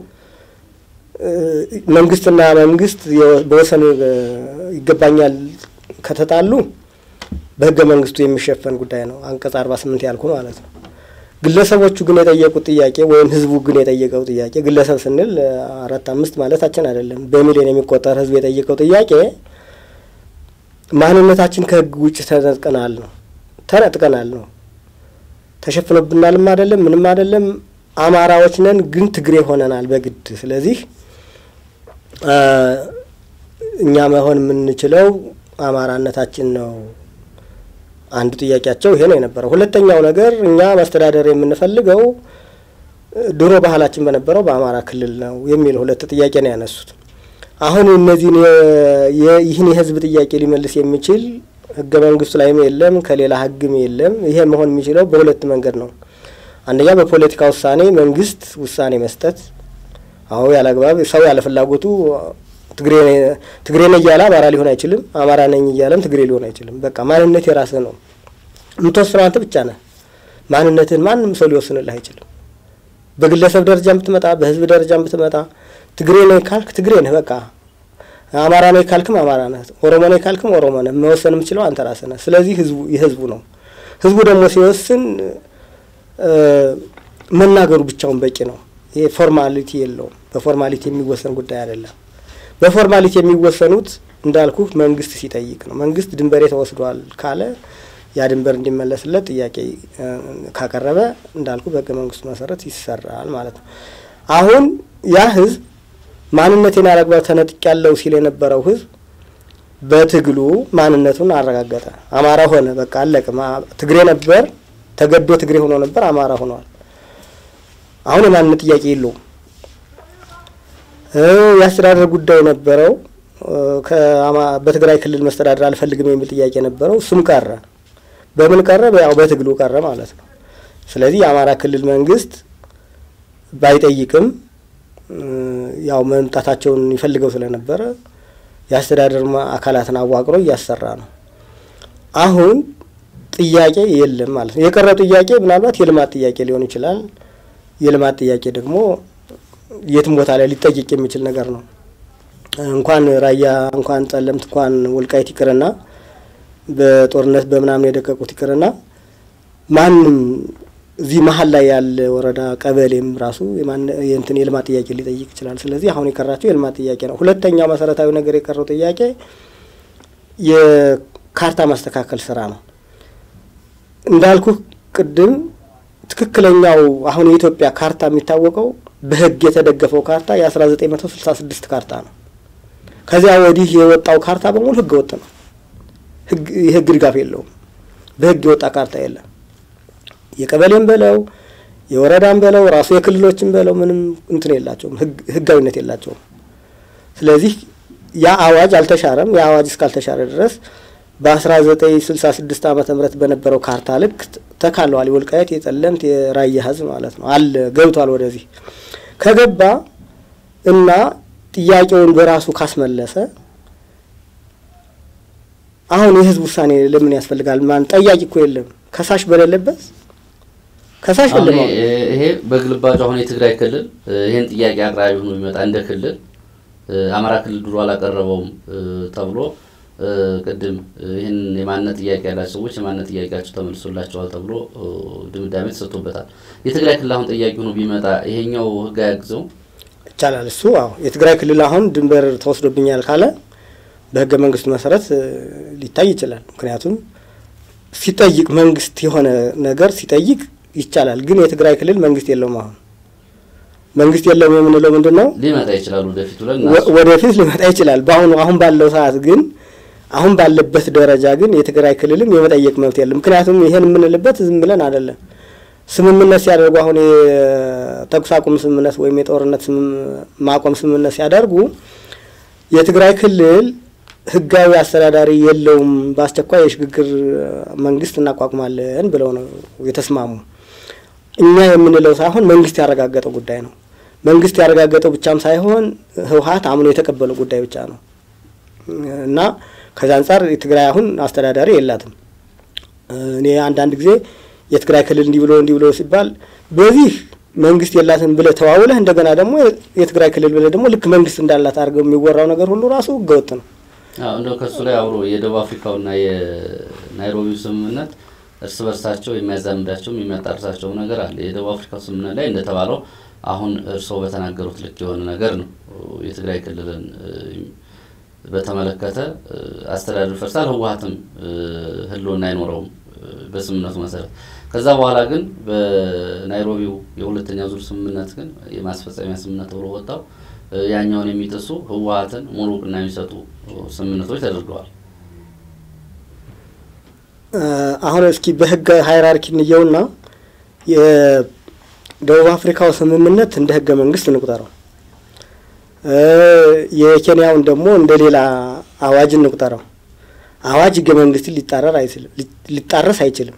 መንግስትና መንግስት በወሰን ይገባኛል ከተጣሉ በህገ መንግስቱ የሚሸፈን ጉዳይ ነው። አንቀጽ አርባ ስምንት ያልኩ ማለት ነው። ግለሰቦቹ ግን የጠየቁት ጥያቄ ወይም ህዝቡ ግን የጠየቀው ጥያቄ ግለሰብ ስንል አራት አምስት ማለታችን አይደለም። በሚሊዮን የሚቆጠር ህዝብ የጠየቀው ጥያቄ ማንነታችን ከህግ ውጭ ተነጥቀናል ነው ተነጥቀናል ነው ተሸፍኖብናልም አይደለም ምንም አይደለም። አማራዎች ነን ግን ትግሬ ሆነናል በግድ ስለዚህ እኛ መሆን የምንችለው አማራነታችን ነው። አንዱ ጥያቄያቸው ይሄ ነው የነበረው። ሁለተኛው ነገር እኛ ማስተዳደር የምንፈልገው ድሮ ባህላችን በነበረው በአማራ ክልል ነው የሚል ሁለት ጥያቄ ነው ያነሱት። አሁን እነዚህን ይህን የህዝብ ጥያቄ ሊመልስ የሚችል ህገ መንግስቱ ላይም የለም ከሌላ ህግም የለም። ይሄ መሆን የሚችለው በሁለት መንገድ ነው። አንደኛ በፖለቲካ ውሳኔ መንግስት ውሳኔ መስጠት አሁ ያለ አግባብ ሰው ያለ ፍላጎቱ ትግሬ ነኝ እያለ አማራ ሊሆን አይችልም። አማራ ነኝ እያለም ትግሬ ሊሆን አይችልም። በቃ ማንነት የራስህ ነው። የምትወስነው አንተ ብቻ ነህ። ማንነትህን ማንም ሰው ሊወስንልህ አይችልም። በግለሰብ ደረጃ ብትመጣ፣ በህዝብ ደረጃ ብትመጣ ትግሬ ነኝ ካልክ ትግሬ ነህ። በቃ አማራ ነኝ ካልክም አማራ ነህ። ኦሮሞ ነኝ ካልክም ኦሮሞ ነህ። መወሰን የምችለው አንተ ራስህ ነህ። ስለዚህ ህዝቡ የህዝቡ ነው። ህዝቡ ደግሞ ሲወስን መናገሩ ብቻውን በቂ ነው። ይሄ ፎርማሊቲ የለውም። በፎርማሊቲ የሚወሰን ጉዳይ አይደለም። በፎርማሊቲ የሚወሰኑት እንዳልኩ መንግስት ሲጠይቅ ነው። መንግስት ድንበሬ ተወስዷል ካለ ያ ድንበር እንዲመለስለት ጥያቄ ካቀረበ እንዳልኩ በህገ መንግስቱ መሰረት ይሰራል ማለት ነው። አሁን ያ ህዝብ ማንነቴን ያላግባብ ተነጥቅ ያለው ሲል የነበረው ህዝብ በትግሉ ማንነቱን አረጋገጠ። አማራ ሆነ። በቃ አለቅ። ትግሬ ነበር፣ ተገዶ ትግሬ ሆኖ ነበር፣ አማራ ሆኗል። አሁን የማንነት ጥያቄ የለውም። የአስተዳደር ጉዳይ ነበረው። በትግራይ ክልል መስተዳደር አልፈልግም የሚል ጥያቄ ነበረው። እሱም ቀረ። በምን ቀረ? ያው በትግሉ ቀረ ማለት ነው። ስለዚህ የአማራ ክልል መንግስት ባይጠይቅም ያው መምጣታቸውን ይፈልገው ስለነበረ የአስተዳደር አካላትን አዋቅሮ እያሰራ ነው። አሁን ጥያቄ የለም ማለት ነው። የቀረው ጥያቄ ምናልባት የልማት ጥያቄ ሊሆን ይችላል። የልማት ጥያቄ ደግሞ የትም ቦታ ላይ ሊጠይቅ የሚችል ነገር ነው። እንኳን ራያ እንኳን ጠለምት እንኳን ወልቃይት ይቅርና በጦርነት በምናምን የደቀቁት ይቅርና ማንም እዚህ መሀል ላይ ያለ ወረዳ ቀበሌም ራሱ የእንትን የልማት ጥያቄ ሊጠይቅ ይችላል። ስለዚህ አሁን የቀራቸው የልማት ጥያቄ ነው። ሁለተኛው መሰረታዊ ነገር የቀረው ጥያቄ የካርታ ማስተካከል ስራ ነው። እንዳልኩ ቅድም ትክክለኛው አሁን የኢትዮጵያ ካርታ የሚታወቀው በህግ የተደገፈው ካርታ የአስራ ዘጠኝ መቶ ስልሳ ስድስት ካርታ ነው። ከዚያ ወዲህ የወጣው ካርታ በሙሉ ህገ ወጥ ነው። የህግ ድጋፍ የለውም። በህግ የወጣ ካርታ የለም። የቀበሌም በለው የወረዳም በለው ራሱ የክልሎችም በለው ምንም እንትን የላቸውም፣ ህጋዊነት የላቸውም። ስለዚህ ያ አዋጅ አልተሻረም። ያ አዋጅ እስካልተሻረ ድረስ በአስራ ዘጠኝ ስልሳ ስድስት ዓመተ ምህረት በነበረው ካርታ ልክ ተካለዋል። የወልቃየት የጠለምት የራያ ህዝብ ማለት ነው አለ ገብቷል። ወደዚህ ከገባ እና ጥያቄውን በራሱ ካስመለሰ አሁን የህዝብ ውሳኔ ለምን ያስፈልጋል? ማን ጠያቂ እኮ የለም። ከሳሽ በሌለበት ከሳሽ የለም። ይሄ በግልባጩ አሁን የትግራይ ክልል ይህን ጥያቄ አቅራቢ ሆኖ የሚመጣ እንደ ክልል አማራ ክልል ድሮ አላቀረበውም ተብሎ ቅድም ይህን የማንነት ጥያቄ ያላቸው ሰዎች የማንነት ጥያቄያቸው ተመልሶላቸዋል ተብሎ ድምዳሜ ተሰጥቶበታል። የትግራይ ክልል አሁን ጥያቄ ሆኖ ቢመጣ ይሄኛው ህግ አያግዘው? ይቻላል። እሱ አዎ የትግራይ ክልል አሁን ድንበር ተወስዶብኛል ካለ በህገ መንግስቱ መሰረት ሊታይ ይችላል። ምክንያቱም ሲጠይቅ መንግስት የሆነ ነገር ሲጠይቅ ይቻላል። ግን የትግራይ ክልል መንግስት የለውም። አሁን መንግስት የለውም የምንለው ምንድን ነው? ሊመጣ ይችላል ወደፊት ብለን ወደፊት ሊመጣ ይችላል። በአሁኑ አሁን ባለው ሰዓት ግን አሁን ባለበት ደረጃ ግን የትግራይ ክልልም የመጠየቅ መብት የለም። ምክንያቱም ይሄን የምንልበት ዝም ብለን አይደለም። ስምምነት ሲያደርጉ አሁን የተኩስ አቁም ስምምነት ወይም የጦርነት ማቆም ስምምነት ሲያደርጉ የትግራይ ክልል ህጋዊ አስተዳዳሪ የለውም፣ በአስቸኳይ የሽግግር መንግስት እናቋቁማለን ብለው ነው የተስማሙ። እኛ የምንለው ሳይሆን መንግስት ያረጋገጠው ጉዳይ ነው። መንግስት ያረጋገጠው ብቻም ሳይሆን ህወሀት አምኖ የተቀበለው ጉዳይ ብቻ ነው እና ከዚ አንጻር የትግራይ አሁን አስተዳዳሪ የላትም። እኔ አንዳንድ ጊዜ የትግራይ ክልል እንዲህ ብሎ እንዲህ ብሎ ሲባል በዚህ መንግስት የላትም ብለህ ተዋውለህ እንደገና ደግሞ የትግራይ ክልል ብለህ ደግሞ ልክ መንግስት እንዳላት አድርገው የሚወራው ነገር ሁሉ ራሱ ህገወጥ ነው። እንደው ከሱ ላይ አብሮ የደቡብ አፍሪካውና የናይሮቢው ስምምነት እርስ በርሳቸው የሚያዛምዳቸውም የሚያጣርሳቸውም ነገር አለ። የደቡብ አፍሪካው ስምምነት ላይ እንደተባለው አሁን እርስዎ በተናገሩት ልክ የሆነ ነገር ነው። የትግራይ ክልልን በተመለከተ አስተዳደር ፈርሳል፣ ህወሀትም ህልውና አይኖረውም በስምምነቱ መሰረት። ከዛ በኋላ ግን በናይሮቢው የሁለተኛ ዙር ስምምነት ግን የማስፈጸሚያ ስምምነት ተብሎ ወጣው ያኛውን የሚጥሱ ህወሀትን ሙሉ እውቅና የሚሰጡ ስምምነቶች ተደርገዋል። አሁን እስኪ በህግ ሃይራርኪ እንየውና የደቡብ አፍሪካው ስምምነት እንደ ህገ መንግስት እንቁጠረው፣ የኬንያውን ደግሞ እንደ ሌላ አዋጅ እንቁጠረው። አዋጅ ህገ መንግስትን ሊጣረር አይችልም ሊጣረስ አይችልም።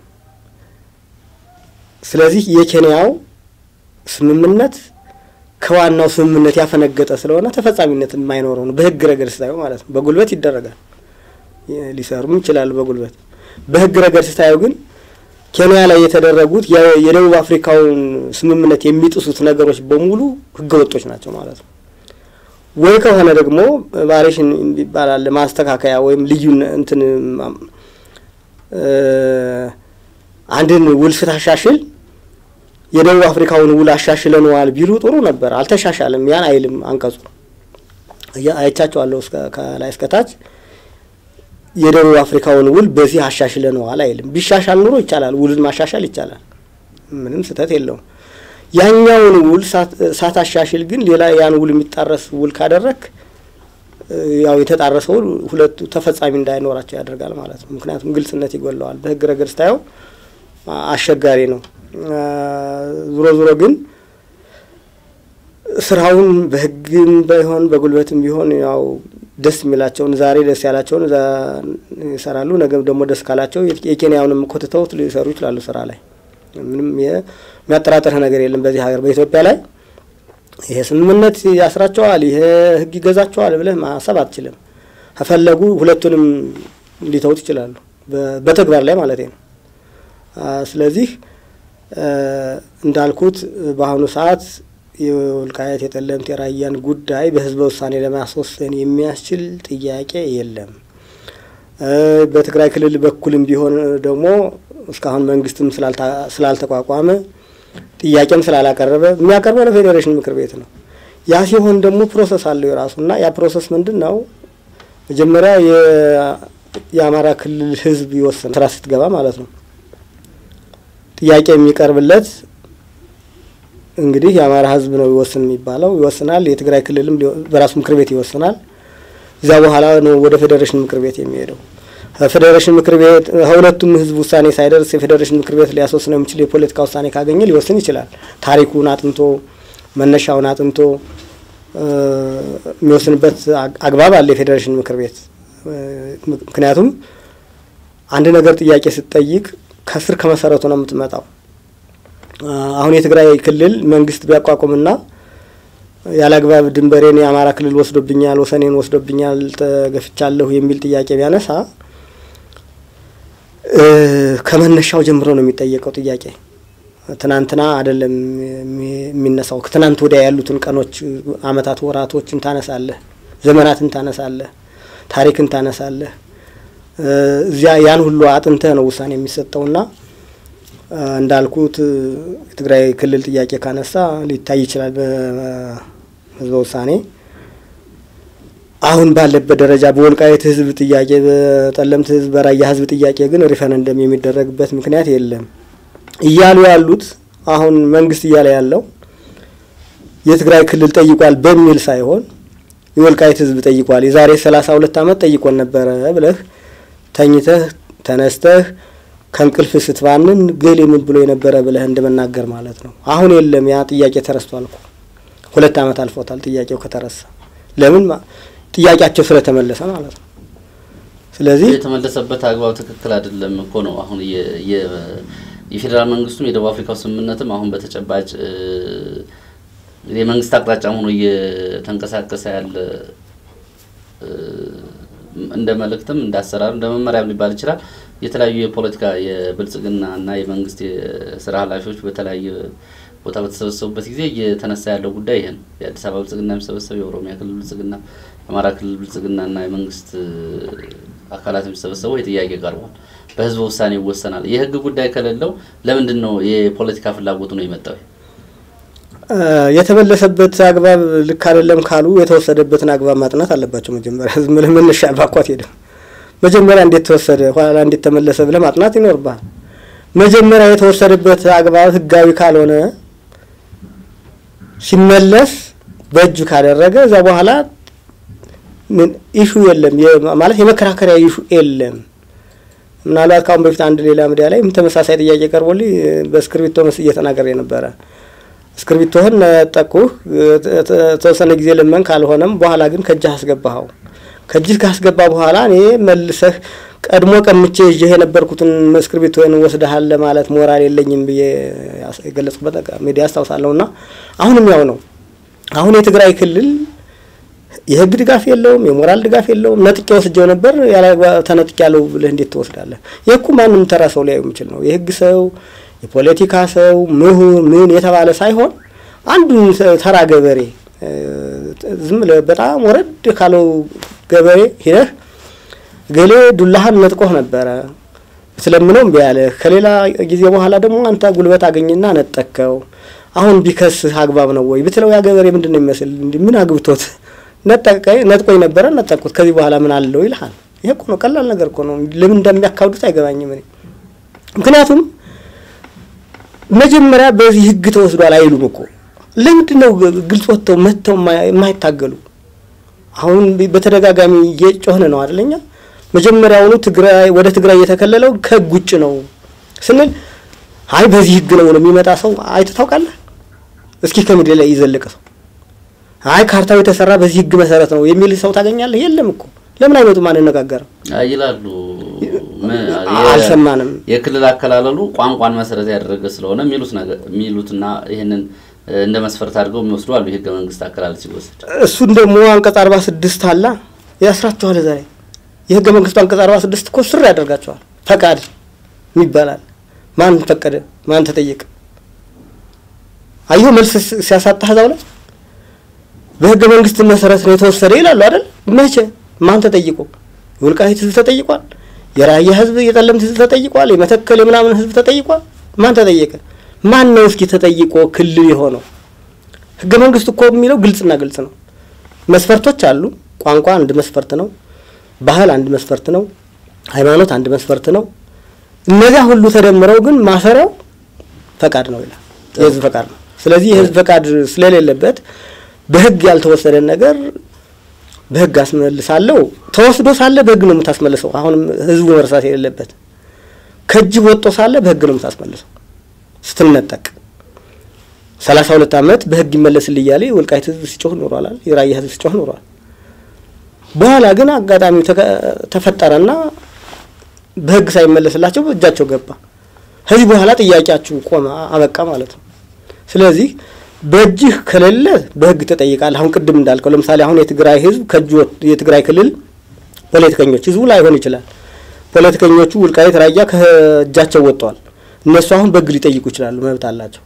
ስለዚህ የኬንያው ስምምነት ከዋናው ስምምነት ያፈነገጠ ስለሆነ ተፈጻሚነት የማይኖረው ነው። በህግ ረገድ ስታየው ማለት ነው። በጉልበት ይደረጋል፣ ሊሰሩም ይችላሉ በጉልበት። በህግ ረገድ ስታየው ግን ኬንያ ላይ የተደረጉት የደቡብ አፍሪካውን ስምምነት የሚጥሱት ነገሮች በሙሉ ህገ ወጦች ናቸው ማለት ነው። ወይ ከሆነ ደግሞ ቫሪሽን ይባላል ማስተካከያ ወይም ልዩ እንትን አንድን ውል ስታሻሽል የደቡብ አፍሪካውን ውል አሻሽለነዋል ቢሉ ጥሩ ነበር። አልተሻሻልም። ያን አይልም አንቀጹ። አይቻቸዋለሁ ከላይ እስከታች የደቡብ አፍሪካውን ውል በዚህ አሻሽለነዋል አይልም። ቢሻሻል ኑሮ ይቻላል፣ ውልን ማሻሻል ይቻላል። ምንም ስህተት የለውም። ያኛውን ውል ሳታሻሽል ግን ሌላ ያን ውል የሚጣረስ ውል ካደረግ ያው የተጣረሰው ሁለቱ ተፈጻሚ እንዳይኖራቸው ያደርጋል ማለት ነው። ምክንያቱም ግልጽነት ይጎለዋል። በህግ ረገድ ስታየው አስቸጋሪ ነው። ዙሮ ዙሮ ግን ስራውን በህግም ባይሆን በጉልበትም ቢሆን ያው ደስ የሚላቸውን ዛሬ ደስ ያላቸውን ይሰራሉ። ነገ ደግሞ ደስ ካላቸው የኬንያውንም ኮትተውት ሊሰሩ ይችላሉ ስራ ላይ ምንም የሚያጠራጥርህ ነገር የለም። በዚህ ሀገር በኢትዮጵያ ላይ ይሄ ስምምነት ያስራቸዋል፣ ይሄ ህግ ይገዛቸዋል ብለህ ማሰብ አትችልም። ከፈለጉ ሁለቱንም ሊተውት ይችላሉ፣ በተግባር ላይ ማለት ነው። ስለዚህ እንዳልኩት በአሁኑ ሰዓት የወልቃየት የጠለምት የራያን ጉዳይ በህዝበ ውሳኔ ለማስወሰን የሚያስችል ጥያቄ የለም። በትግራይ ክልል በኩልም ቢሆን ደግሞ እስካሁን መንግስትም ስላልተቋቋመ ጥያቄም ስላላቀረበ የሚያቀርበው ለፌዴሬሽን ምክር ቤት ነው። ያ ሲሆን ደግሞ ፕሮሰስ አለው የራሱ እና ያ ፕሮሰስ ምንድን ነው? መጀመሪያ የአማራ ክልል ህዝብ ይወስን ስራ ስትገባ ማለት ነው። ጥያቄ የሚቀርብለት እንግዲህ የአማራ ህዝብ ነው ይወስን የሚባለው ይወስናል። የትግራይ ክልልም በራሱ ምክር ቤት ይወስናል። እዚያ በኋላ ነው ወደ ፌዴሬሽን ምክር ቤት የሚሄደው። ፌዴሬሽን ምክር ቤት ከሁለቱም ህዝብ ውሳኔ ሳይደርስ የፌዴሬሽን ምክር ቤት ሊያስወስነው የሚችል የፖለቲካ ውሳኔ ካገኘ ሊወስን ይችላል። ታሪኩን አጥንቶ መነሻውን አጥንቶ የሚወስንበት አግባብ አለ የፌዴሬሽን ምክር ቤት። ምክንያቱም አንድ ነገር ጥያቄ ስትጠይቅ ከስር ከመሰረቱ ነው የምትመጣው። አሁን የትግራይ ክልል መንግስት ቢያቋቁምና ያለ አግባብ ድንበሬን የአማራ ክልል ወስዶብኛል፣ ወሰኔን ወስዶብኛል፣ ተገፍቻለሁ የሚል ጥያቄ ቢያነሳ ከመነሻው ጀምሮ ነው የሚጠየቀው ጥያቄ። ትናንትና አይደለም የሚነሳው። ከትናንት ወዲያ ያሉትን ቀኖች፣ አመታት፣ ወራቶችን ታነሳለህ፣ ዘመናትን ታነሳለህ፣ ታሪክን ታነሳለህ። እዚያ ያን ሁሉ አጥንተህ ነው ውሳኔ የሚሰጠውና እንዳልኩት የትግራይ ክልል ጥያቄ ካነሳ ሊታይ ይችላል ህዝበ ውሳኔ አሁን ባለበት ደረጃ በወልቃይት ህዝብ ጥያቄ፣ በጠለምት ህዝብ፣ በራያ ህዝብ ጥያቄ ግን ሪፈረንደም የሚደረግበት ምክንያት የለም እያሉ ያሉት አሁን መንግስት እያለ ያለው የትግራይ ክልል ጠይቋል በሚል ሳይሆን የወልቃይት ህዝብ ጠይቋል፣ የዛሬ ሰላሳ ሁለት አመት ጠይቆን ነበረ ብለህ ተኝተህ ተነስተህ ከእንቅልፍ ስትባንን ግል ምን ብሎ የነበረ ብለህ እንደመናገር ማለት ነው። አሁን የለም ያ ጥያቄ ተረስቷል እኮ ሁለት አመት አልፎታል ጥያቄው ከተረሳ። ለምን ጥያቄያቸው ስለተመለሰ ማለት ነው። ስለዚህ የተመለሰበት አግባብ ትክክል አይደለም እኮ ነው። አሁን የፌዴራል መንግስቱም የደቡብ አፍሪካው ስምምነትም አሁን በተጨባጭ የመንግስት አቅጣጫ ሆኖ እየተንቀሳቀሰ ያለ እንደ መልእክትም እንደ አሰራር እንደ መመሪያም ሊባል ይችላል። የተለያዩ የፖለቲካ የብልጽግና እና የመንግስት የስራ ኃላፊዎች በተለያየ ቦታ በተሰበሰቡበት ጊዜ እየተነሳ ያለው ጉዳይ ይሄ ነው። የአዲስ አበባ ብልጽግና የሚሰበሰብ የኦሮሚያ ክልል ብልጽግና፣ የአማራ ክልል ብልጽግና እና የመንግስት አካላት የሚሰበሰበው የጥያቄ ቀርቧል። በህዝበ ውሳኔ ይወሰናል። የህግ ጉዳይ ከሌለው ለምንድን ነው የፖለቲካ ፍላጎቱ ነው የመጣው? የተመለሰበት አግባብ ልክ አይደለም ካሉ የተወሰደበትን አግባብ ማጥናት አለባቸው። መጀመሪያ ዝም ብለህ መነሻ ባኳት ሄደ መጀመሪያ እንዴት ተወሰደ ኋላ እንዴት ተመለሰ ብለህ ማጥናት ይኖርብሃል። መጀመሪያ የተወሰደበት አግባብ ህጋዊ ካልሆነ ሲመለስ በእጁ ካደረገ እዛ በኋላ ኢሹ የለም ማለት የመከራከሪያ ኢሹ የለም። ምናልባት ካሁን በፊት አንድ ሌላ ሚዲያ ላይ ተመሳሳይ ጥያቄ ቀርቦልኝ በእስክርቢቶ መስ እየተናገረ የነበረ እስክርቢቶህን ነጠቁህ፣ ተወሰነ ጊዜ ልመን፣ ካልሆነም በኋላ ግን ከእጅህ አስገባኸው። ከእጅህ ካስገባ በኋላ እኔ መልሰህ ቀድሞ ቀምቼ ይዤ የነበርኩትን እስክርቢቶህን ወስደሃል ለማለት ሞራል የለኝም ብዬ የገለጽኩበት ሚዲያ አስታውሳለሁ። እና አሁንም ያው ነው። አሁን የትግራይ ክልል የህግ ድጋፍ የለውም፣ የሞራል ድጋፍ የለውም። ነጥቄ ወስጀው ነበር ተነጥቄ ያለው ብለህ እንዴት ትወስዳለህ? ይህ እኮ ማንም ተራ ሰው ሊያዩ የሚችል ነው። የህግ ሰው የፖለቲካ ሰው ምሁር ምን የተባለ ሳይሆን አንዱን ተራ ገበሬ ዝም ብለህ በጣም ወረድ ካለው ገበሬ ሂደህ ገሌ ዱላህን ነጥቆህ ነበረ ስለምነው እምቢ ያለህ ከሌላ ጊዜ በኋላ ደግሞ አንተ ጉልበት አገኝና ነጠቅከው። አሁን ቢከስህ አግባብ ነው ወይ ብትለው ያ ገበሬ ምንድን ነው የሚመስል እንዲ ምን አግብቶት ነጥቆኝ ነበረ ነጠቅኩት፣ ከዚህ በኋላ ምን አለው ይልሃል። ይሄ እኮ ነው ቀላል ነገር እኮ ነው። ለምን እንደሚያካብዱት አይገባኝም እኔ ምክንያቱም መጀመሪያ በዚህ ህግ ተወስዷል አይሉም እኮ። ለምንድን ነው ግልጽ ወጥተው መጥተው የማይታገሉ? አሁን በተደጋጋሚ እየጮህን ነው አይደለኛ። መጀመሪያውኑ ትግራይ ወደ ትግራይ የተከለለው ከህግ ውጭ ነው ስንል አይ በዚህ ህግ ነው የሚመጣ ሰው አይተህ ታውቃለህ? እስኪ ከምድር ላይ ይዘልቅ ሰው አይ ካርታው የተሰራ በዚህ ህግ መሰረት ነው የሚል ሰው ታገኛለህ? የለም እኮ። ለምን አይመጡም? አንነጋገርም ይላሉ። አልሰማንም። የክልል አከላለሉ ቋንቋን መሰረት ያደረገ ስለሆነ የሚሉት ነገር የሚሉትና ይህንን እንደ መስፈርት አድርገው የሚወስዱ አሉ። የህገ መንግስት አከላለል ሲወስድ እሱን ደግሞ አንቀጽ አርባ ስድስት አላ ያስራቸዋል። እዛ ላይ የህገ መንግስቱ አንቀጽ አርባ ስድስት እኮ ስር ያደርጋቸዋል። ፈቃድ ይባላል። ማን ፈቀደ? ማን ተጠየቀ? አየሁ መልስ ሲያሳጣህ እዛው ላይ በህገ መንግስት መሰረት ነው የተወሰደ ይላሉ አይደል? መቼ? ማን ተጠይቆ? የወልቃይት ህዝብ ተጠይቋል። የራያ ህዝብ፣ የጠለምት ህዝብ ተጠይቋል። የመተከል የምናምን ህዝብ ተጠይቋል። ማን ተጠየቀ? ማን ነው እስኪ ተጠይቆ ክልል የሆነው? ህገ መንግስቱ እኮ የሚለው ግልጽና ግልጽ ነው። መስፈርቶች አሉ። ቋንቋ አንድ መስፈርት ነው። ባህል አንድ መስፈርት ነው። ሃይማኖት አንድ መስፈርት ነው። እነዚያ ሁሉ ተደምረው ግን ማሰሪያው ፈቃድ ነው ይላል። የህዝብ ፈቃድ ነው። ስለዚህ የህዝብ ፈቃድ ስለሌለበት በህግ ያልተወሰደን ነገር በህግ አስመልሳለሁ። ተወስዶ ሳለ በህግ ነው የምታስመልሰው። አሁንም ህዝቡ መርሳት የሌለበት ከእጅ ወጦ ሳለ በህግ ነው የምታስመልሰው። ስትነጠቅ ሰላሳ ሁለት አመት በህግ ይመለስል እያለ የወልቃይት ህዝብ ሲጮህ ኖሯል። የራያ ህዝብ ሲጮህ ኖሯል። በኋላ ግን አጋጣሚው ተፈጠረና በህግ ሳይመለስላቸው በእጃቸው ገባ። ከዚህ በኋላ ጥያቄያችሁ ቆመ፣ አበቃ ማለት ነው። ስለዚህ በእጅህ ከሌለ በህግ ተጠይቃለህ። አሁን ቅድም እንዳልከው ለምሳሌ አሁን የትግራይ ህዝብ ከእጁ የትግራይ ክልል ፖለቲከኞች ህዝቡ ላይሆን ይችላል። ፖለቲከኞቹ ውልቃይት ራያ ከእጃቸው ወጥተዋል። እነሱ አሁን በህግ ሊጠይቁ ይችላሉ፣ መብት አላቸው።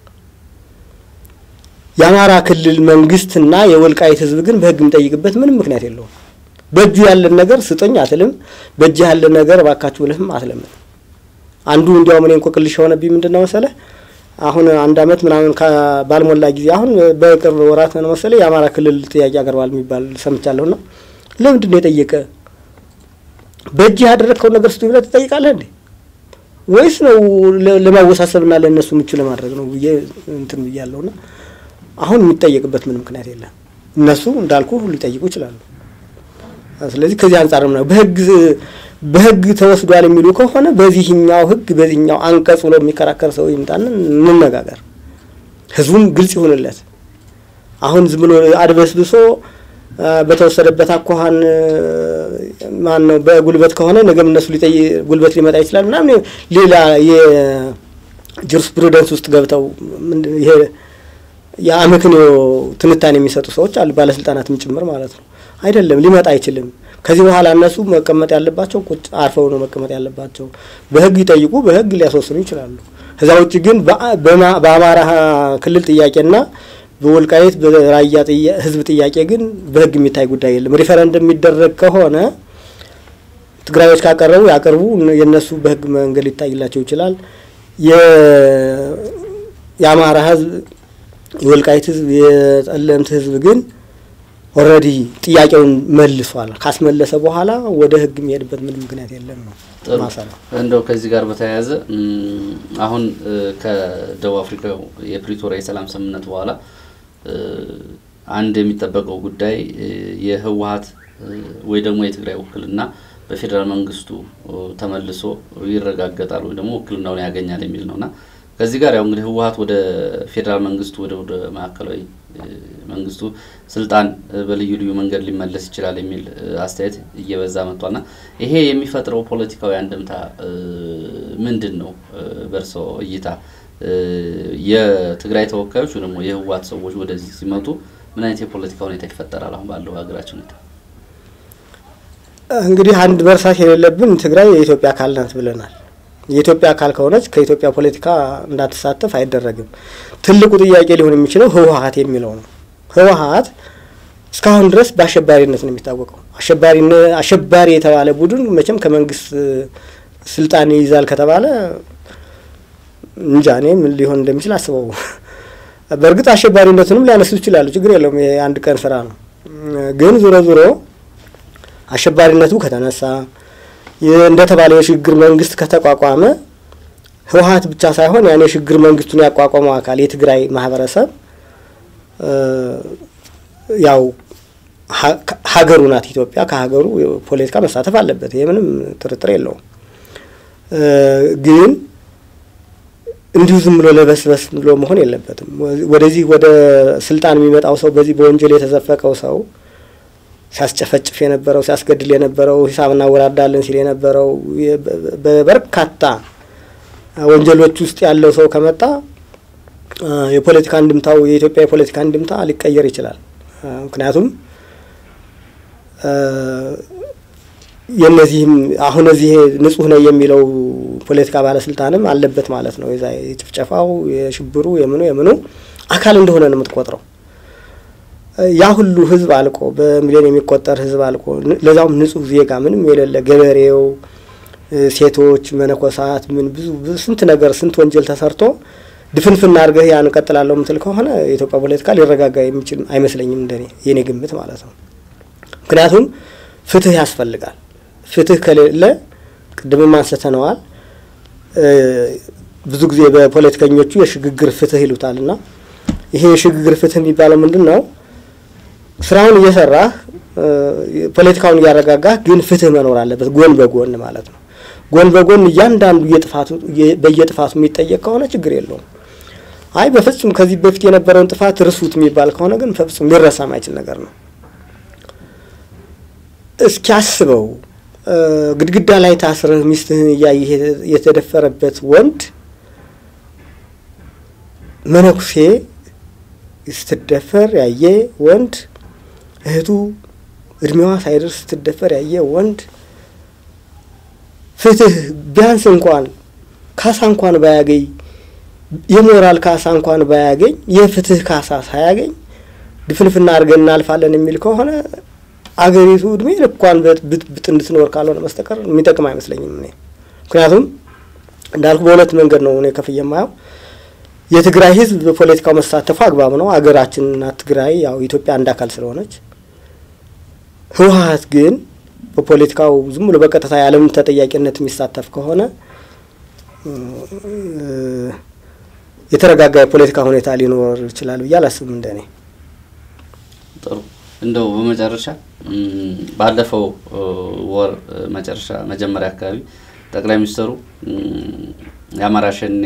የአማራ ክልል መንግስትና የወልቃይት ህዝብ ግን በህግ የሚጠይቅበት ምንም ምክንያት የለውም። በእጁ ያለን ነገር ስጠኝ አትልም። በእጅህ ያለን ነገር እባካችሁ ብለህም አትለምን። አንዱ እንዲያውም እኔ እንቆቅልሽ የሆነብኝ ምንድን ነው መሰለህ አሁን አንድ አመት ምናምን ባልሞላ ጊዜ አሁን በቅርብ ወራት ነው መሰለኝ የአማራ ክልል ጥያቄ አቀርባል የሚባል ሰምቻለሁና ለምንድን ነው የጠየቀ? በእጅህ ያደረግከውን ነገር ስጡ ብለህ ትጠይቃለህ እንዴ? ወይስ ነው ለማወሳሰብና ለእነሱ ምቹ ለማድረግ ነው ብዬ እንትን ብያለሁና አሁን የሚጠየቅበት ምን ምክንያት የለም። እነሱ እንዳልኩ ሊጠይቁ ይችላሉ። ስለዚህ ከዚህ አንጻርም ነው በህግ በህግ ተወስዷል የሚሉ ከሆነ በዚህኛው ህግ በዚህኛው አንቀጽ ብሎ የሚከራከር ሰው ይምጣን እንነጋገር። ህዝቡም ግልጽ ይሆንለት። አሁን ዝም ብሎ አድበስብሶ በተወሰደበት አኳኋን ማን ነው በጉልበት ከሆነ ነገም እነሱ ሊጠይ ጉልበት ሊመጣ ይችላል ምናምን ሌላ የጁሪስፕሩደንስ ውስጥ ገብተው ይሄ የአመክንዮ ትንታኔ የሚሰጡ ሰዎች አሉ፣ ባለስልጣናትም ጭምር ማለት ነው። አይደለም ሊመጣ አይችልም። ከዚህ በኋላ እነሱ መቀመጥ ያለባቸው ቁጭ አርፈው ነው መቀመጥ ያለባቸው። በህግ ይጠይቁ፣ በህግ ሊያስወስኑ ይችላሉ። ከዛ ውጭ ግን በአማራ ክልል ጥያቄና በወልቃይት በራያ ህዝብ ጥያቄ ግን በህግ የሚታይ ጉዳይ የለም። ሪፈረንደም የሚደረግ ከሆነ ትግራዮች ካቀረቡ ያቀርቡ፣ የእነሱ በህግ መንገድ ሊታይላቸው ይችላል። የአማራ ህዝብ የወልቃይት ህዝብ የጠለምት ህዝብ ግን ኦልሬዲ ጥያቄውን መልሷል። ካስመለሰ በኋላ ወደ ህግ የሚሄድበት ምንም ምክንያት የለም ነው ማሰራ። እንደው ከዚህ ጋር በተያያዘ አሁን ከደቡብ አፍሪካው የፕሪቶሪያ የሰላም ስምምነት በኋላ አንድ የሚጠበቀው ጉዳይ የህወሀት ወይ ደግሞ የትግራይ ውክልና በፌዴራል መንግስቱ ተመልሶ ይረጋገጣል ወይ ደግሞ ውክልናውን ያገኛል የሚል ነውና ከዚህ ጋር ያው እንግዲህ ህወሀት ወደ ፌዴራል መንግስቱ ወደ ወደ ማዕከላዊ መንግስቱ ስልጣን በልዩ ልዩ መንገድ ሊመለስ ይችላል የሚል አስተያየት እየበዛ መጥቷልና ይሄ የሚፈጥረው ፖለቲካዊ አንድምታ ምንድን ነው? በእርሶ እይታ የትግራይ ተወካዮች ወይ ደግሞ የህወሀት ሰዎች ወደዚህ ሲመጡ ምን አይነት የፖለቲካ ሁኔታ ይፈጠራል? አሁን ባለው ሀገራችን ሁኔታ እንግዲህ አንድ መርሳት የሌለብን ትግራይ የኢትዮጵያ አካል ናት ብለናል። የኢትዮጵያ አካል ከሆነች ከኢትዮጵያ ፖለቲካ እንዳትሳተፍ አይደረግም። ትልቁ ጥያቄ ሊሆን የሚችለው ህወሀት የሚለው ነው። ህወሀት እስካሁን ድረስ በአሸባሪነት ነው የሚታወቀው። አሸባሪ የተባለ ቡድን መቼም ከመንግስት ስልጣን ይይዛል ከተባለ እንጃ እኔ ምን ሊሆን እንደሚችል አስበው። በእርግጥ አሸባሪነቱንም ሊያነሱ ይችላሉ፣ ችግር የለውም። የአንድ ቀን ስራ ነው። ግን ዞሮ ዞሮ አሸባሪነቱ ከተነሳ እንደተባለ የሽግግር መንግስት ከተቋቋመ ህወሀት ብቻ ሳይሆን ያን የሽግግር መንግስቱን ያቋቋመው አካል የትግራይ ማህበረሰብ ያው ሀገሩ ናት ኢትዮጵያ። ከሀገሩ ፖለቲካ መሳተፍ አለበት። ይህ ምንም ጥርጥር የለውም። ግን እንዲሁ ዝም ብሎ ለበስበስ ብሎ መሆን የለበትም። ወደዚህ ወደ ስልጣን የሚመጣው ሰው በዚህ በወንጀል የተዘፈቀው ሰው ሲያስጨፈጭፍ የነበረው ሲያስገድል የነበረው ሂሳብ እናወራዳለን ሲል የነበረው በበርካታ ወንጀሎች ውስጥ ያለው ሰው ከመጣ የፖለቲካ እንድምታው የኢትዮጵያ የፖለቲካ እንድምታ ሊቀየር ይችላል። ምክንያቱም የነዚህም አሁን እዚህ ንጹህ ነው የሚለው ፖለቲካ ባለስልጣንም አለበት ማለት ነው። የዛ የጭፍጨፋው የሽብሩ የምኑ የምኑ አካል እንደሆነ ነው የምትቆጥረው። ያ ሁሉ ህዝብ አልቆ በሚሊዮን የሚቆጠር ህዝብ አልቆ ለዛውም ንጹህ ዜጋ ምንም የሌለ ገበሬው፣ ሴቶች፣ መነኮሳት ምን ብዙ ስንት ነገር ስንት ወንጀል ተሰርቶ ድፍንፍና አድርገህ ያን እቀጥላለሁ ምትል ከሆነ የኢትዮጵያ ፖለቲካ ሊረጋጋ የሚችል አይመስለኝም፣ እንደኔ የኔ ግምት ማለት ነው። ምክንያቱም ፍትህ ያስፈልጋል። ፍትህ ከሌለ ቅድምም አንስተነዋል። ብዙ ጊዜ በፖለቲከኞቹ የሽግግር ፍትህ ይሉታል እና ይሄ የሽግግር ፍትህ የሚባለው ምንድን ነው? ስራውን እየሰራህ ፖለቲካውን እያረጋጋህ ግን ፍትህ መኖር አለበት፣ ጎን በጎን ማለት ነው። ጎን በጎን እያንዳንዱ የጥፋቱ በየጥፋቱ የሚጠየቅ ከሆነ ችግር የለውም። አይ በፍጹም ከዚህ በፊት የነበረውን ጥፋት ርሱት የሚባል ከሆነ ግን በፍጹም ሊረሳ ማይችል ነገር ነው። እስኪ አስበው ግድግዳ ላይ ታስረህ ሚስትህን እያየህ የተደፈረበት ወንድ መነኩሴ ስትደፈር ያየ ወንድ እህቱ እድሜዋ ሳይደርስ ስትደፈር ያየ ወንድ ፍትህ ቢያንስ እንኳን ካሳ እንኳን ባያገኝ የሞራል ካሳ እንኳን ባያገኝ የፍትህ ካሳ ሳያገኝ ድፍንፍና አድርገን እናልፋለን የሚል ከሆነ አገሪቱ እድሜ ልኳን ብጥብጥ እንድትኖር ካልሆነ በስተቀር የሚጠቅም አይመስለኝም እኔ። ምክንያቱም እንዳልኩ በሁለት መንገድ ነው እኔ ከፍ የማየው የትግራይ ህዝብ በፖለቲካው መሳተፉ አግባብ ነው። ሀገራችንና ትግራይ ያው ኢትዮጵያ አንድ አካል ስለሆነች፣ ህወሀት ግን በፖለቲካው ዝም ብሎ በቀጥታ ያለምን ተጠያቂነት የሚሳተፍ ከሆነ የተረጋጋ የፖለቲካ ሁኔታ ሊኖር ይችላል ብዬ አላስብም እንደኔ። ጥሩ እንደው በመጨረሻ ባለፈው ወር መጨረሻ መጀመሪያ አካባቢ ጠቅላይ ሚኒስትሩ የአማራ ሸኔ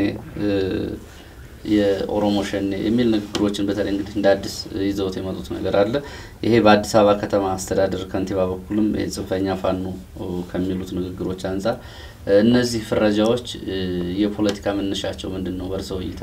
የኦሮሞ ሸኔ የሚል ንግግሮችን በተለይ እንግዲህ እንደ አዲስ ይዘውት የመጡት ነገር አለ። ይሄ በአዲስ አበባ ከተማ አስተዳደር ከንቲባ በኩልም ጽንፈኛ ፋኖ ከሚሉት ንግግሮች አንጻር እነዚህ ፍረጃዎች የፖለቲካ መነሻቸው ምንድን ነው በእርስዎ እይታ?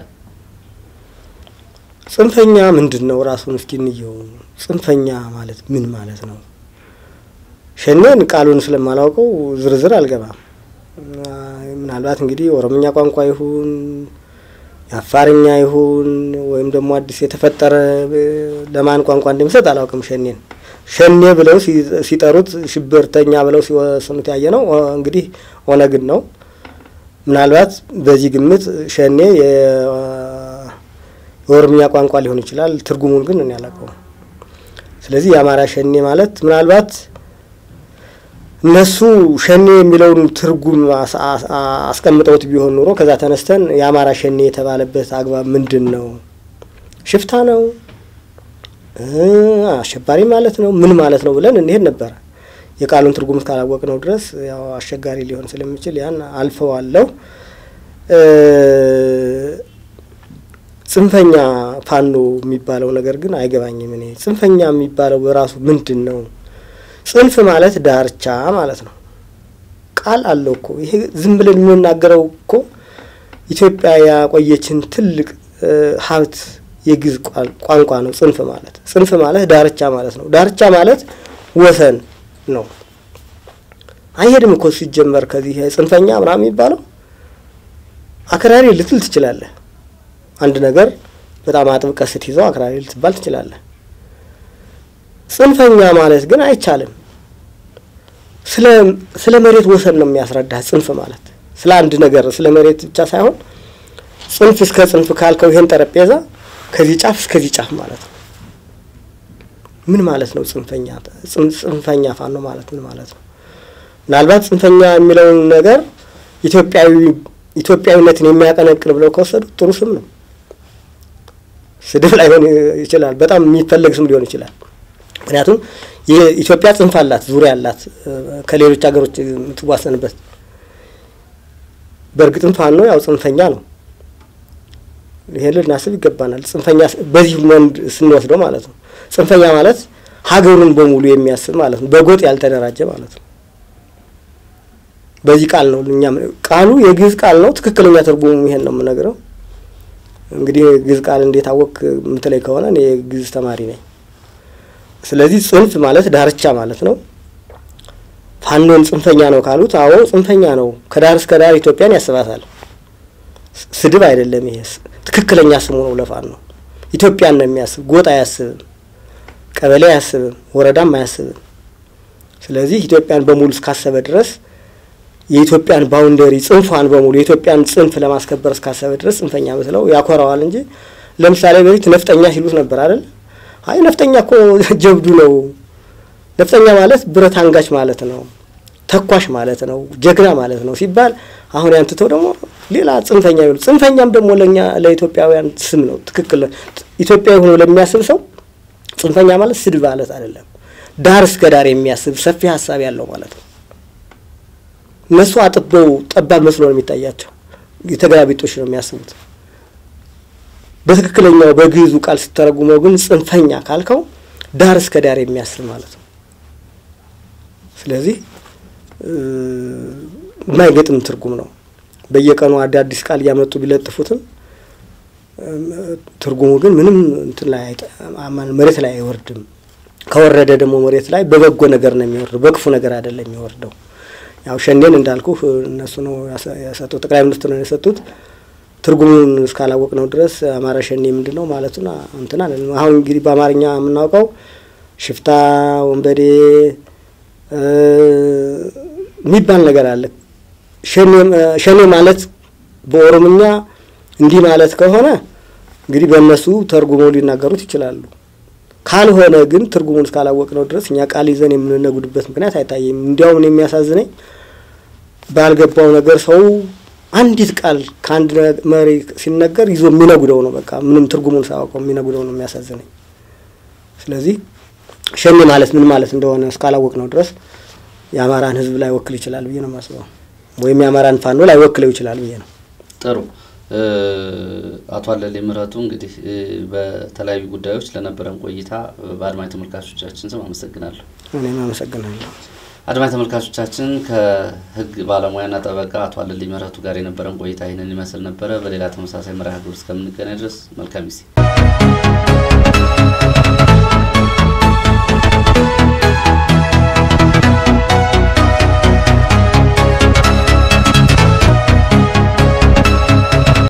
ጽንፈኛ ምንድን ነው? ራሱን እስኪ እንየው። ጽንፈኛ ማለት ምን ማለት ነው? ሸኔን ቃሉን ስለማላውቀው ዝርዝር አልገባም። ምናልባት እንግዲህ ኦሮምኛ ቋንቋ ይሁን የአፋርኛ ይሁን ወይም ደግሞ አዲስ የተፈጠረ ለማን ቋንቋ እንደሚሰጥ አላውቅም። ሸኔን ሸኔ ብለው ሲጠሩት ሽብርተኛ ብለው ሲወስኑት ያየ ነው እንግዲህ ኦነግን ነው። ምናልባት በዚህ ግምት ሸኔ የኦሮምኛ ቋንቋ ሊሆን ይችላል። ትርጉሙን ግን እኔ አላውቀውም። ስለዚህ የአማራ ሸኔ ማለት ምናልባት እነሱ ሸኔ የሚለውን ትርጉም አስቀምጠውት ቢሆን ኑሮ ከዛ ተነስተን የአማራ ሸኔ የተባለበት አግባብ ምንድን ነው? ሽፍታ ነው? አሸባሪ ማለት ነው? ምን ማለት ነው ብለን እንሄድ ነበረ። የቃሉን ትርጉም እስካላወቅ ነው ድረስ ያው አስቸጋሪ ሊሆን ስለሚችል ያን አልፈዋለሁ። ጽንፈኛ ፋኖ የሚባለው ነገር ግን አይገባኝም። እኔ ጽንፈኛ የሚባለው በራሱ ምንድን ነው? ጽንፍ ማለት ዳርቻ ማለት ነው። ቃል አለው እኮ ይሄ ዝም ብለን የምንናገረው እኮ ኢትዮጵያ ያቆየችን ትልቅ ሀብት የግዕዝ ቋንቋ ነው። ጽንፍ ማለት ጽንፍ ማለት ዳርቻ ማለት ነው። ዳርቻ ማለት ወሰን ነው። አይሄድም እኮ ሲጀመር ከዚህ ጽንፈኛ ምናምን የሚባለው አክራሪ ልትል ትችላለህ። አንድ ነገር በጣም አጥብቀህ ስትይዘው አክራሪ ልትባል ትችላለህ። ጽንፈኛ ማለት ግን አይቻልም። ስለ መሬት ወሰን ነው የሚያስረዳ ጽንፍ ማለት ስለ አንድ ነገር ስለ መሬት ብቻ ሳይሆን ጽንፍ እስከ ጽንፍ ካልከው ይሄን ጠረጴዛ ከዚህ ጫፍ እስከዚህ ጫፍ ማለት ነው። ምን ማለት ነው? ጽንፈኛ ጽንፈኛ ፋኖ ማለት ምን ማለት ነው? ምናልባት ጽንፈኛ የሚለውን ነገር ኢትዮጵያዊ ኢትዮጵያዊነትን የሚያቀነቅን ብለው ከወሰዱ ጥሩ ስም ነው። ስድብ ላይሆን ይችላል። በጣም የሚፈለግ ስም ሊሆን ይችላል። ምክንያቱም የኢትዮጵያ ጽንፍ አላት፣ ዙሪያ አላት ከሌሎች ሀገሮች የምትዋሰንበት። በእርግጥም ፋኖ ያው ጽንፈኛ ነው። ይሄን ልናስብ ይገባናል። ጽንፈኛ በዚህ መንድ ስንወስደው ማለት ነው። ጽንፈኛ ማለት ሀገሩን በሙሉ የሚያስብ ማለት ነው። በጎጥ ያልተደራጀ ማለት ነው። በዚህ ቃል ነው እኛ ቃሉ የግዕዝ ቃል ነው። ትክክለኛ ትርጉሙ ይሄን ነው የምነግረው። እንግዲህ ግዕዝ ቃል እንዴት አወቅ የምትለኝ ከሆነ እኔ የግዕዝ ተማሪ ነኝ። ስለዚህ ጽንፍ ማለት ዳርቻ ማለት ነው። ፋኖን ጽንፈኛ ነው ካሉት፣ አዎ ጽንፈኛ ነው። ከዳር እስከ ዳር ኢትዮጵያን ያስባታል። ስድብ አይደለም። ይሄ ትክክለኛ ስሙ ነው ለፋኖ። ኢትዮጵያን ነው የሚያስብ፣ ጎጥ አያስብም፣ ቀበሌ አያስብም፣ ወረዳም አያስብም። ስለዚህ ኢትዮጵያን በሙሉ እስካሰበ ድረስ የኢትዮጵያን ባውንደሪ ጽንፏን በሙሉ የኢትዮጵያን ጽንፍ ለማስከበር እስካሰበ ድረስ ጽንፈኛ መስለው ያኮራዋል እንጂ ለምሳሌ በፊት ነፍጠኛ ሲሉት ነበር አይደል? አይ ነፍጠኛ እኮ ጀብዱ ነው። ነፍጠኛ ማለት ብረት አንጋች ማለት ነው፣ ተኳሽ ማለት ነው፣ ጀግና ማለት ነው ሲባል አሁን ያንትተው ደግሞ ሌላ ጽንፈኛ ይሉ። ጽንፈኛም ደግሞ ለእኛ ለኢትዮጵያውያን ስም ነው። ትክክል ኢትዮጵያዊ ሆኖ ለሚያስብ ሰው ጽንፈኛ ማለት ስድብ ማለት አይደለም። ዳር እስከ ዳር የሚያስብ ሰፊ ሀሳብ ያለው ማለት ነው። እነሱ አጥበው ጠባብ መስሎ ነው የሚታያቸው። የተገላቢጦሽ ነው የሚያስቡት። በትክክለኛው በግዕዙ ቃል ስተረጉመው ግን ጽንፈኛ ካልከው ዳር እስከ ዳር የሚያስብ ማለት ነው። ስለዚህ የማይገጥም ትርጉም ነው። በየቀኑ አዳዲስ ቃል እያመጡ ቢለጥፉትም ትርጉሙ ግን ምንም እንትን ላይ መሬት ላይ አይወርድም። ከወረደ ደግሞ መሬት ላይ በበጎ ነገር ነው የሚወርደው፣ በክፉ ነገር አይደለም የሚወርደው። ያው ሸኔን እንዳልኩ እነሱ ነው የሰጡት፣ ጠቅላይ ሚኒስትሩ ነው የሰጡት። ትርጉሙን እስካላወቅ ነው ድረስ አማራ ሸኔ ምንድን ነው ማለቱን እንትን አለ። አሁን እንግዲህ በአማርኛ የምናውቀው ሽፍታ፣ ወንበዴ የሚባል ነገር አለ። ሸኔ ማለት በኦሮምኛ እንዲህ ማለት ከሆነ እንግዲህ በእነሱ ተርጉመው ሊናገሩት ይችላሉ። ካልሆነ ግን ትርጉሙን እስካላወቅነው ድረስ እኛ ቃል ይዘን የምንነጉድበት ምክንያት አይታየም። እንዲያውም የሚያሳዝነኝ ባልገባው ነገር ሰው አንዲት ቃል ከአንድ መሪ ሲነገር ይዞ የሚነጉደው ነው። በቃ ምንም ትርጉሙን ሳያውቀው የሚነጉደው ነው የሚያሳዝነኝ። ስለዚህ ሸኔ ማለት ምን ማለት እንደሆነ እስካላወቅ ነው ድረስ የአማራን ሕዝብ ላይ ወክል ይችላል ብዬ ነው የማስበው። ወይም የአማራን ፋኖ ላይ ወክለው ይችላል ብዬ ነው። ጥሩ አቶ አለልኝ ምህረቱ እንግዲህ በተለያዩ ጉዳዮች ለነበረን ቆይታ በአድማጭ ተመልካቾቻችን ስም አመሰግናለሁ። እኔም አመሰግናለሁ። አድማጭ ተመልካቾቻችን ከህግ ባለሙያና ጠበቃ አቶ አለልኝ ምህረቱ ጋር የነበረን ቆይታ ይህንን ይመስል ነበረ። በሌላ ተመሳሳይ መርሃ ግብር እስከምንገናኝ ድረስ መልካም ጊዜ